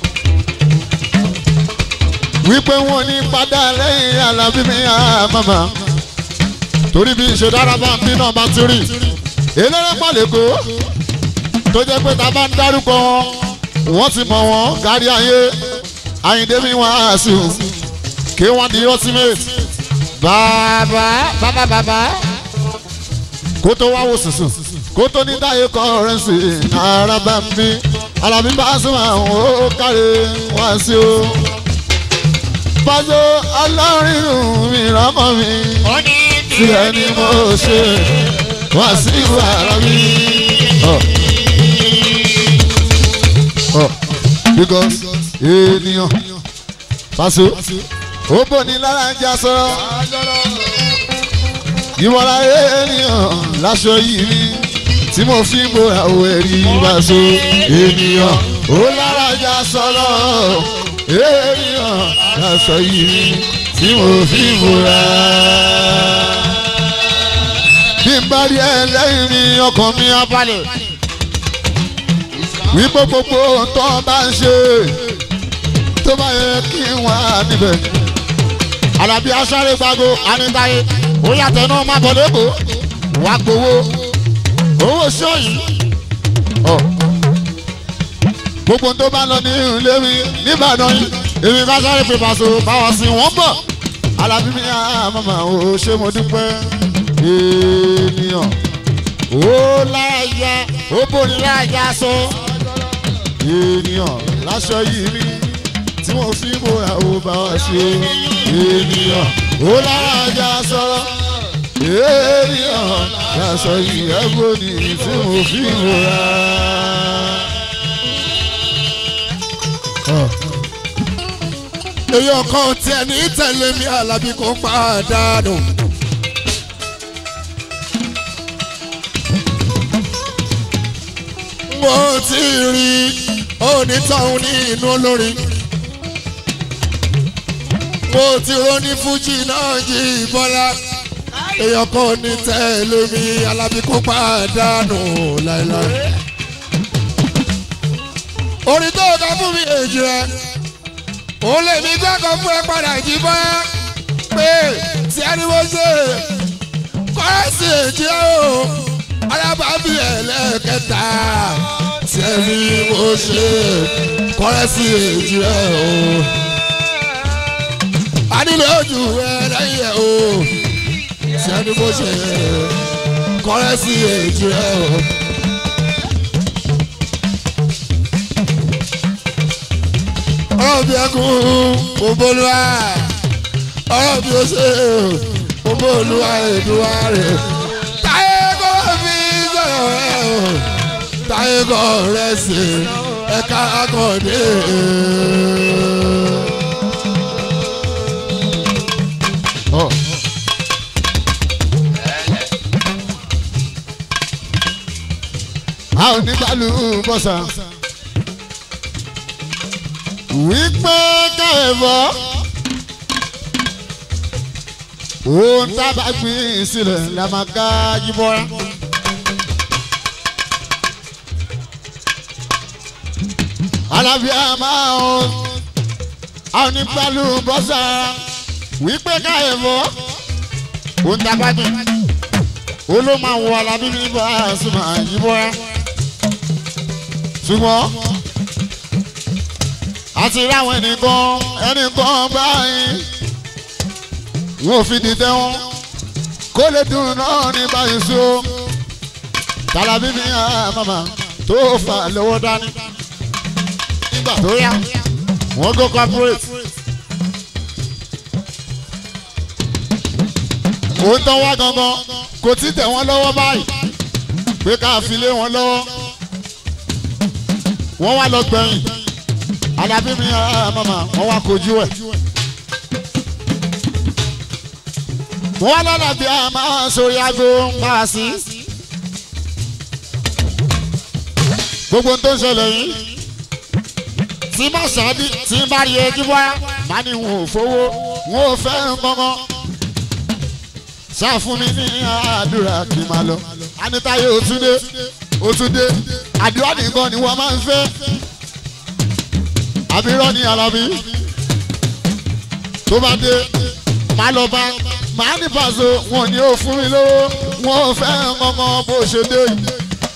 wípé wọn ní padà lẹ́yìn alábí mi àmàmà torí bí ìṣe dára bá ń bí náà bá ti rí eléré pàlẹ́kọ́ tó jẹ́ pé ta bá ń dárúkọ wọn wọ́n ti mọ̀ wọ́n kárí ayé àyíndé mi wọ́n á sùn kí wọ́n di ultimate bàbá bàbá bàbá kó tó wá wò sùsùn kó tó ní táyé kọrẹ́nsì ara bá ń bí alábí bá sùn àwọn ó kárí wá sí o bájọ́ ọlọ́run mi rọ́mọ mi tí ẹni mo ṣe wá sí wàrà mi. because ènìyàn Paso ó bò ní lára ń já sọ̀rọ̀ ìmọ̀ra ènìyàn láṣọ yìí mi tí mo fi ń bo àwọ̀ ẹ̀rí Paso ènìyàn ó lára ń já sọ̀rọ̀ ènìyàn láṣọ yìí mi tí mo fi ń bora. bí n bá rí ẹ lẹ́yìn mi ọkàn mi á balẹ̀ wípé gbogbo tó bá ń ṣe tó bá yẹ kí n wà níbẹ̀. Àlàbí aṣáré gbago anítáyé ó yàtọ̀ náà má bọ̀ lẹ́kọ̀ọ́ wá gbowó owó sọ́yìn. gbogbo tó bá lọ ní ilé mi nìbàdàn yìí èmi bá sáré pé Paso báwọn sí wọ́n bọ̀. Àlàbí mi àmàmà ò ṣe mo dúpẹ́ ènìyàn ó láyà ó bòrí láyà sọ ènìyàn láṣọ yìí rí tí wọ́n fi bóra ó bá wa ṣe ènìyàn ó lára sọ̀rọ̀ ènìyàn láṣọ yìí ẹ̀gbọ́n ni tí wọ́n fi bóra.
èèyàn kan tiẹ̀ ní tẹ̀lé mi Àlàbí kò pàdánù. mo ti rí onítọ̀hún ní inú olórin mo ti róní fújì náà jí bọ́lá èèyàn kan ní tẹ̀lé mi Àlàbí kò pàdánù láéláé. orin tó kọ fún mi èjì rẹ òun lè mi gbẹ́kọ̀ fún ẹ padà jí bọ́lá pé tí ẹni mo ṣe kọ́rẹ́sì èjì ẹ o alábàábí ẹlẹ́kẹta tí ẹni mo ṣe kọ́rẹ́sì èjì ẹ o a nílò ojú ẹ lẹ́yìn ẹ o tí ẹni mo ṣe kọ́rẹ́sì èjì ẹ o. ọ̀rọ̀ bí ẹkún òbólúwa ọ̀rọ̀ bí ó ṣe òbólúwa èdúwà rẹ̀ táyé kọ́ fi sọ̀rọ̀ rẹ̀ o táyé kọ́ rẹ̀ sí ẹ̀ka akọ̀dé.
a ò ní gbàlú bọ́sà wípé káyọ̀bọ̀ ohun tá a bá gbìn sílẹ̀ la máa ká yíbọ́ra. alábíà máa ń àwọn onígbàlù bọ́sà wípé káyọ̀bọ̀ ohun tá a bá gbìn ó ló máa wọ alábí mi bá a sùn máa yí bọ́ra ṣùgbọ́n àti ráwọn ẹnìkan ẹnìkan báyìí wọn ò fi dìtẹ̀ wọn kó lè dùn náà ní báyìí sí o tàlàbí mi àmàmà tó fà lówó dání nígbà tó yá wọ́n go corporate. òun tán wá gangan kò tí tẹ̀ wọ́n lọ́wọ́ báyìí pé ká fi lé wọn lọ́wọ́ wọ́n wá lọ gbẹ̀yìn alábí mi àmàmà wọ́n wá kojú ẹ̀. wọ́n lọ́la bí a máa sórí aago ń bá a sí. gbogbo tó ń ṣẹlẹ̀ yìí tí má ṣáàdì tí ń bá rí ẹjú wá má ní wọn ò fowó wọn ò fẹ́ kankan. ṣáà fún mi ní àdúrà kí n máa lọ. anitaye òtúndé òtúndé àdúrà nìkan ni wọ́n máa ń fẹ́. àbírọ́ ni alábí tó bá dé má lọ bá màá ní pàṣẹ wọn ni ó fún mi lówó wọn ò fẹ́ kankan bó ṣe dé yìí.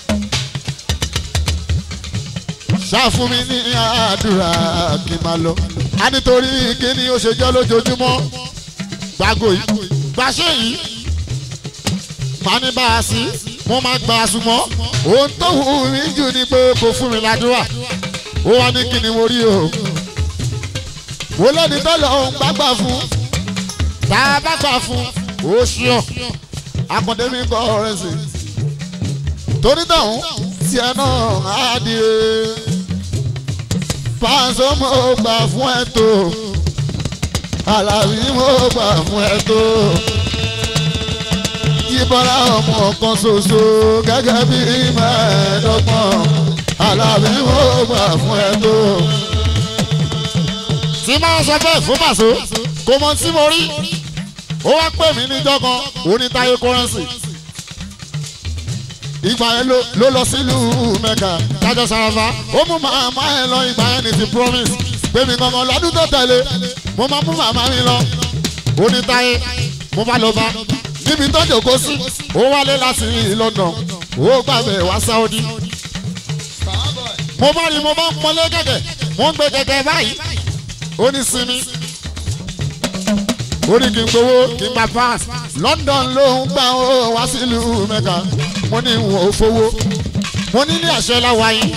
ṣàfún mi ní àdúrà kí n máa lọ. a nítorí kíni ó ṣe jẹ́ lójoojúmọ́ gbàgò yìí gbàṣẹ yìí màá ní bá a sí mo máa gbà á súnmọ́ ohun tó wù mí jù ni pé kò fún mi ládùúrà ó wá ní kíni mo rí o. mo lẹ́ni tó lọ òun gbàgbà fún tá a bá gbà fún ó ṣíọ akọ̀dé mi kọ́ ọ̀rẹ́ sí torí dáhùn tiẹ̀ náà á di e pàṣẹ mo gbà fún ẹ tó alábí mo gbà fún ẹ tó yíbọ́lá ọmọ kan ṣoṣo gẹ́gẹ́ bí mẹ́ẹ̀ẹ́dọ́gbọ̀n alábí mo gbà fún ẹ tó. tí máa sọ bẹ́ẹ̀ fún pàṣẹ kò mọ tí mo rí ó wá pè mí níjọ́ kan onítáyé kọ́rẹ́nsì ìgbà yẹn ló lọ sílùú mẹ́ka tájọ sarafa ó mú màmá ẹ lọ ìgbà yẹn ní ti promise pé mi kankan lọ́dún tó tẹ̀lé mo máa mú màmá mi lọ onítáyé mo bá lọ bá níbi tó jòkó sí ó wálé láti London ó gbàgbé wá Saudi mo bá rí mo bá ń pọnlé gẹ́gẹ́ mo ń gbé gẹ́gẹ́ báyìí ó ní sinmi ó ní kí n gbowó kí n gba pass London ló ń gbà ó wá sílùú Mẹ́ka mo ní wọn ò fowó mo ní ní àṣẹ láwa yín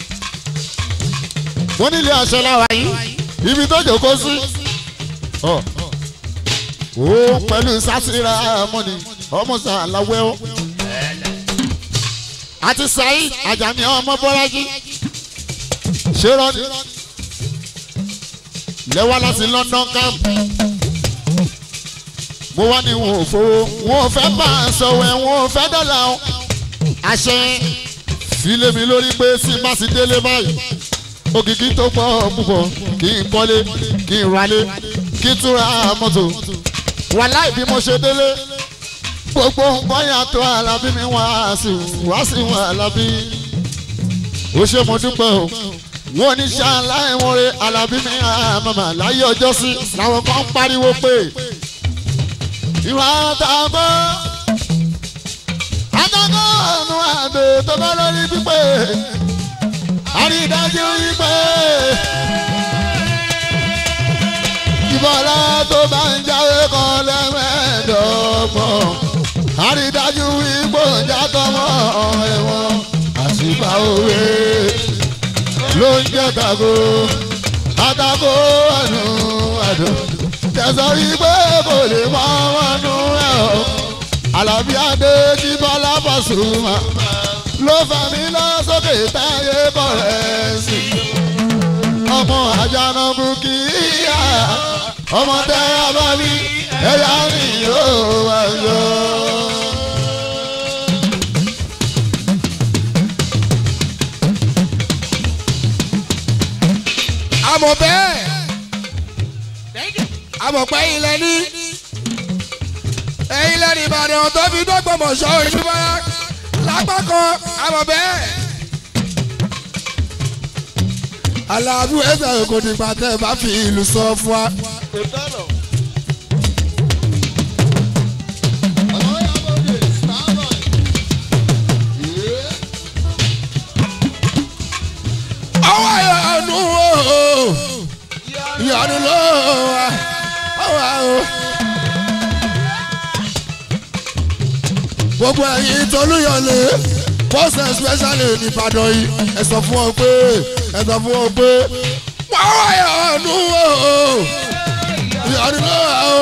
mo ní ní àṣẹ láwa yín ibi tó jòkó sí ọ ó pẹ̀lú sásìrà mọ́ni ọmọ sàlàwẹ́ ó àti Saheed Ajani ọmọ Bọ́lájí ṣé rọ́ọ̀nì lẹ́wà láti London camp mo wá ní wọn ò fowó wọn ò fẹ́ bá a sọ̀wẹ́ wọn ò fẹ́ dọ́là o àṣẹ sílé mi lórí pé tí má sì délé báyìí òkìkí tó pọ̀ púpọ̀ kí n kọ́lé kí n ralé kí n tún ra mọ́tò wàláì bí mo ṣe délé gbogbo nǹkan yàtọ̀ alábí mi wá sí wá sí wọn alábí ó ṣe mo dúpẹ́ o wọn ní ṣáláì wọn re alábí mi àmàmà láyé ọjọ́ sí làwọn kan ń pariwo pé ìwà àtàkọ́ àtàkọ́ ọ̀nù àdó tó bá lórí pípé àrídájú wípé ìbọ̀lá tó bá ń jáwé kan lẹ́mẹ̀ẹ́dọ́gbọ̀n àrídájú wípé òjàtọ̀ mọ́ ẹ̀wọ̀n àṣìbá òwe ló ń jẹ́ tako àtàkọ́ ọ̀nù àdó tẹ̀sán wípé kò lè mọ ọmọnú ẹ̀ ọ́ Àlàbí Adé tí Bọ́lá Pasuma ló fà mí lọ sókè táyé bọ̀rẹ̀ sí ọmọ àjànàkú kì í yá ọmọ tẹ abábí ẹ̀yà ni yóò wá yọ.
àmọ̀ bẹ́ẹ̀ àmọ̀ pé ilẹ̀ ní ẹ̀yin lẹ́nu Ìbàdàn tó fi dọ́gbọ̀mọ̀ṣọ́ ìlú báyà lápá kan àmọ̀ bẹ́ẹ̀. aláàbù ẹsẹ̀ kò nígbà tẹ́ ẹ bá fi ìlú sọ fún wa. ìyọnu ló wà wà o. gbogbo ẹ̀yin tolúyọ̀lé most especially nìbàdàn yìí ẹ sọ fún ọ pé ẹ sọ fún ọ pé wọ́n wá ìyọnu o ìyọnu ló wà o.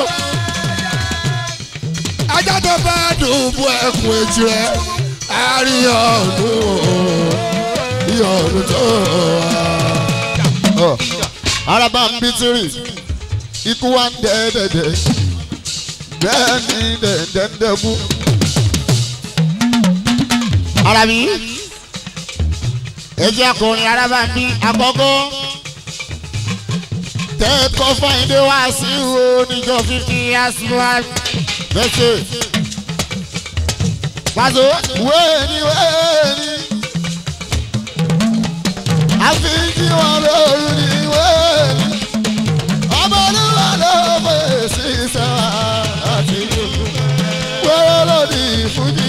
ajá tó bá dùn bú ẹkùn èjì rẹ àríyànjú ìyọnu tó wà.
araba ń bí tírì ikú wa ń dẹ́ẹ̀dẹ̀dẹ̀ bẹ́ẹ̀ ni dẹ̀ndẹ̀ndẹ̀kú.
Arabi ẹ jẹ́ akọrin araba ní àkọ́kọ́ tẹ́ẹ̀kọ́ fáyindé wá sí wo níjọ́ fífi àsìwá
Mẹ́sẹ̀
pàṣẹ
wéèni wéèni àfi jí wọn lóru ní wéèni ọmọ olúwa ló fèsì sẹ́wà àti wẹ́rẹ́ lòdì fújì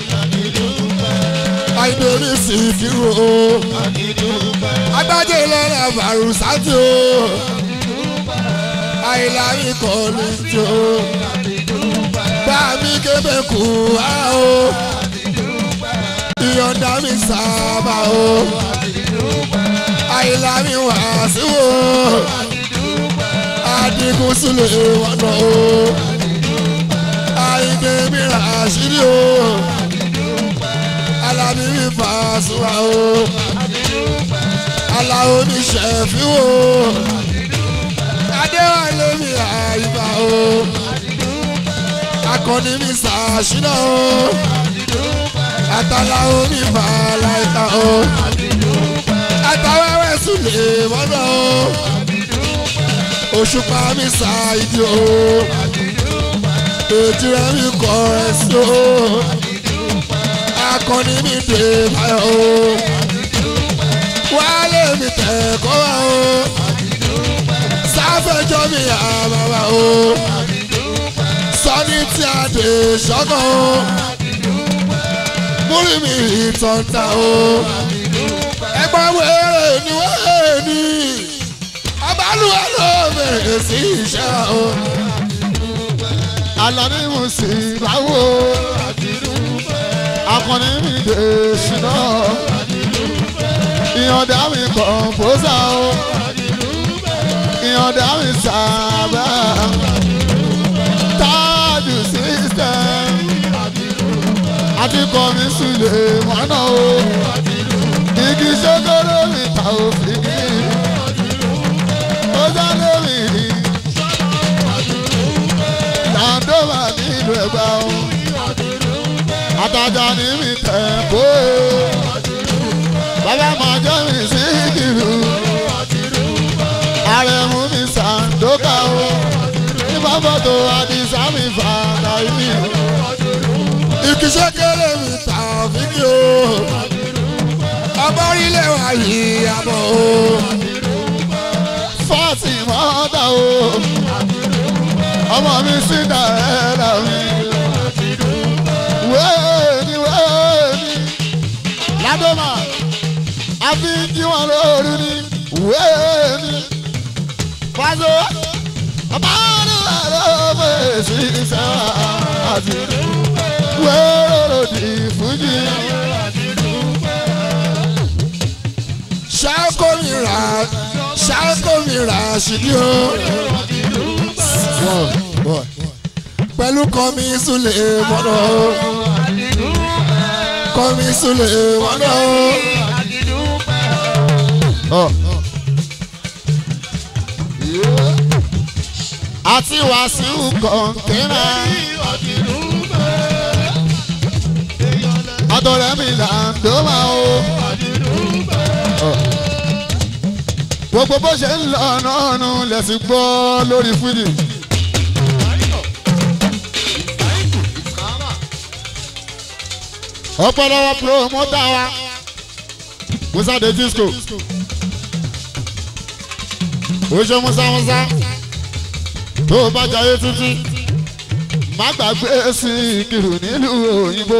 àìdórí sí kírò o agbájé lọ́la bàrùsátì o àìláyé kọ́ni tí o bá mi kébé kú á o ìyọ̀ǹda mi sábà o àìláyé wá sí o adigun sílẹ̀ wọnà o àìgbé mi rà sírí o alábí mi fà sùwà o aláwo mi ṣẹ̀fí o adéwálé mi àyíká o akọni mi ṣàṣìnà o àtàláwo mi fà láìka o àtàwẹ́wẹ́ sùlẹ̀ mọ́nà o òṣùpá mi ṣàìdí o ètí rẹ̀ mi kọ̀ ẹ̀ sí o akọni mi dé báyọ̀ o wálé mi tẹ̀ kọ́ wa o sáfẹ́jọ́ mi àbàbà o sọ́ni tí a dé ṣọ́kàn o múrí mi ìtọ́ta o ẹgbẹ́ wẹ́rẹ́ ni wẹ́rẹ́ ni ọbalùwẹ̀ ló bẹ̀rẹ̀ sí iṣẹ́ o
alani musibawo akọni mi dé ṣìnà ìyọ̀dá mi kọ̀ǹpósà o ìyọ̀dá mi sábà táàdù sísítẹ́m àti kọ́mi sùlẹ̀ mọ́nà o igi ṣogoro mi ta òfìgì ó sáré mi rí tàǹdọ́mà nílùú ẹ̀gbá o àtàjà ní mi tẹ̀ kó o bàbá máa jẹ́ mi sí kìlú àrẹ̀mú mi sàǹdókà o nígbà fọ́tò àdìsá mi fàdà ìbí
ìkíṣẹ́ kéré mi tà fídíò ọmọ orílẹ̀ wa yìí àbọ̀ o
fọ́ọ̀tì mọ́tà o ọmọ mi sí dàrẹ́dà mi wéèni wéèni ládọ́mà àfi jí wọn lóru ni wéèni fàzọ ọba olúwa ló fèsì sẹ́wà àti wéèrò lòdì fújì.
ṣáàkó mi rà ṣáàkó mi rà sídìí o pẹ̀lú kọ́mi súlẹ̀ mọ́nà o kọ́mi súlẹ̀ mọ́nà o.
àti wàásù kọ̀ǹtẹ́nà. àtọ̀rẹ́ mi là ń dọ́mà o. gbogbo bó ṣe ń lọ náà nù lẹ́sìn gbọ́ lórí fúdì. ọ̀pọ̀lọpọ̀ promoter wa musa de disco oṣù musa musa tó o bá jayé títí má gbàgbé sí ìkìrù nílùú òyìnbó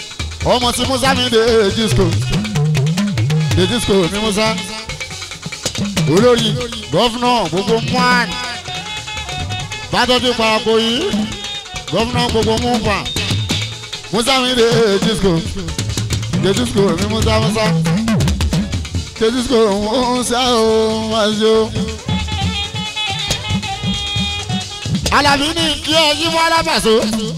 ọmọ tí musa mi de disco de disco ní musa olórí gọ́fúnà gbogbo mwan bátọ́jú parapọ̀ yìí gọ́fúnà gbogbo mùfà musa mi de disco de disco mi musa musa de disco musa o maṣo. alábí ní kí ẹ yí mọ́ alábàṣọ.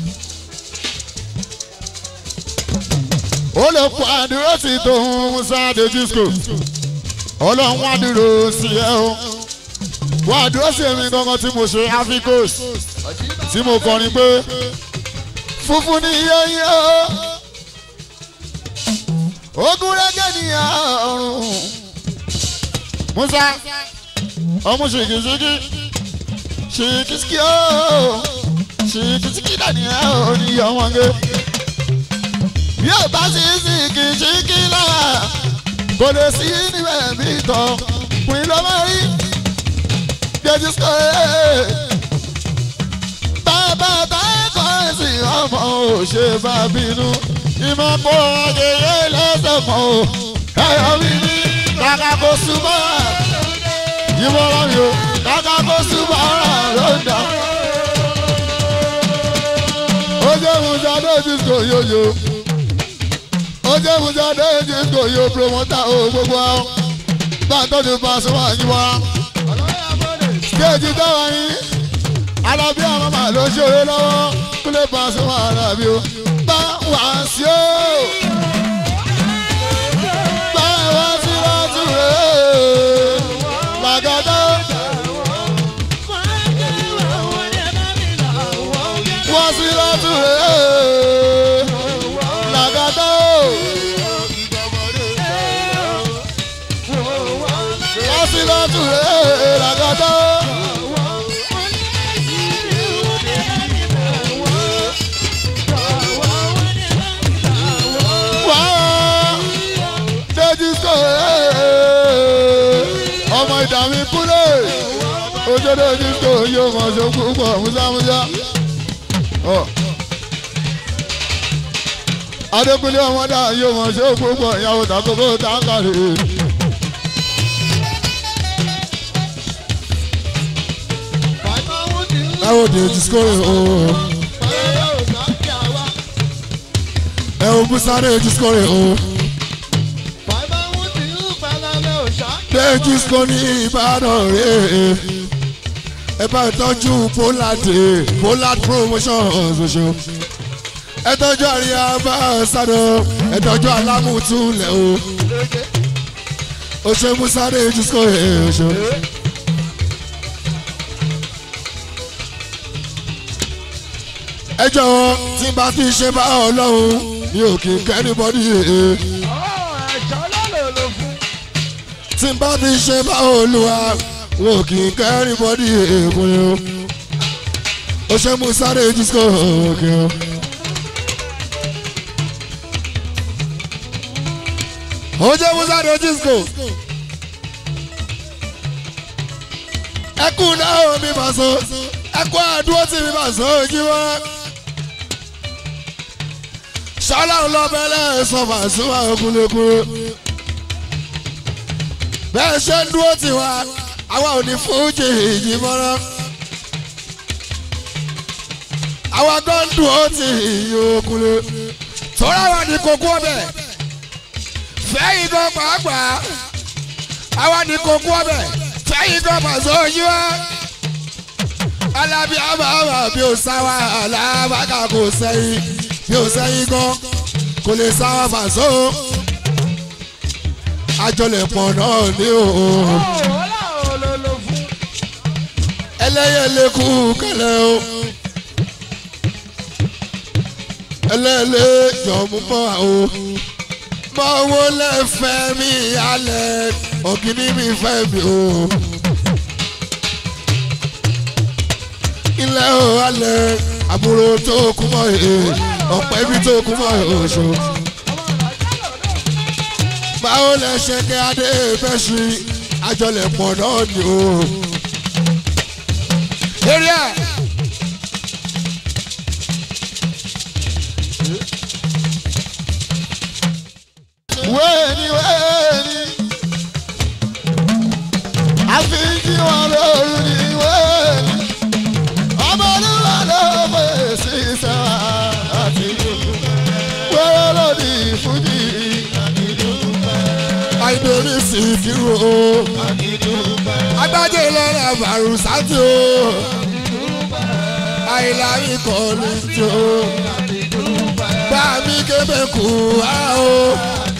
ó lè kó àdúró sí tòun musa de disco ọlọ́run wá dúró sí ẹ o wá dúró sí èmi gangan tí mo ṣe africos tí mo kọrin pé funfun ní yẹ́yẹ́ o ogun rẹ́gẹ́ ní ọrùn musa ọmú ṣìkìṣìkì ṣìkìṣìkì o ṣìkìṣìkì dàní ẹ ò ní ọmọge bí ò bá sí ṣìkìṣìkì lára kò lè sí níbẹ̀ bí tọ́ pin ló máa rí jẹ́jú sọ ẹ́ bàbá bá kọ́ ẹ̀sìn ọmọ ò ṣe bá bínú ìmọ̀ pọ̀ ayẹyẹ lẹ́sẹ̀ kan o ẹ̀yọ́ mi ní kàkà kó súnmọ́ ìmọ̀ ọ̀rọ̀ mi o kàkà kó súnmọ́ ọ̀rọ̀ ló ń dà. ó jẹ́ musa lójú kò yóyó ó jẹ́ musa lójú kò yó promoter o gbogbo àwọn bá a tọ́jú bá a sọ wá yín wá. stéèjì táwa yín alábí àwọn màá ló ṣeré lọ́wọ́ kúlẹ̀ bá a sọ wá alábí o bá wà sí o. bá wà sí látúrẹ́ làgàdá. wà sí látúrẹ́ làgàdá. wà sí látúrẹ́ làgàdá. wá déjì sọ ọmọ ìdààmú kúlẹ̀ ojú déjì sọ yóò mọ̀ ṣe púpọ̀ músámúsá. adékúnlé ọmọdé yóò mọ̀ ṣe púpọ̀ ìyàwó tàkókò táǹkàrè. ẹ wo déjì sọ ooo. ẹ wo musa déjì sọ ooo. déjìsco ní ìbàdàn rẹ̀ ẹ bá tọ́jú poland poland promotions oṣù ẹ tọ́jú àríyá bá sádọ ẹ tọ́jú alámùtúlẹ̀ o oṣù musa déjìsco oṣù. ẹ jọ̀wọ́ tí n bá fi ṣe bá ọlọ́run mi ò kì í kẹ́ni bọ́dí yìí. tí n bá fi ṣe bá olúwa wò kì í kẹ́rin bọ́dí èèkùn o ó ṣe mú sáré disco òkè o. ó jẹ́ mú sáré disco ẹkún náà mi máa so ẹkún àdúró tí mi máa so ojú wọn. ṣọlá ń lọ bẹ́lẹ̀ sọ fàṣùwà òkúlẹ̀kúlẹ̀ bẹ́ẹ̀ ṣe ń dúró tiwa àwa ò ní fújì ìjì mọ́rọ́. àwa gan ń dúró ti ìyókùnlé. tọ́lá wa ní kókó ọbẹ̀ fẹ́yìn gan pàápàá àwa ní kókó ọbẹ̀ fẹ́yìn gan pàṣẹ ojú wa. alábí àbàbà bí o sáwà alábàkà kò sẹ́yìn bí o sẹ́yìn gan kò lè sáwà fàṣọ àjọlẹ̀pọ̀ náà ní o. ẹlẹ́yẹlé kú kẹlẹ́ o. ẹlẹ́lẹ́ jọ̀mú bọ́ o. mọ owó lẹ́fẹ̀ẹ́ mi alẹ́ ògìní mi fẹ́ mi o. ilẹ̀ o alẹ́ àbúrò tó kú mọ́ ẹ̀ ọ̀pẹ́ bí tó kú mọ́ ẹ̀ oṣù báwo lẹ ṣe kí adé fẹ́ ṣe àjọlẹ̀pọ̀ náà ni o. eré ẹ̀. wéèni wéèni
sí kírun o agbájé lọ́la bàrùsátì o àìláyé kọ́ ní tí o bá mi kébé kú á o